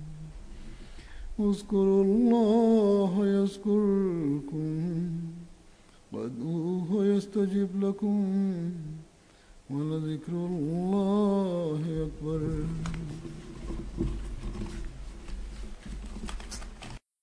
اذكروا الله يذكركم وادعوه يستجب لكم ولذكر الله أكبر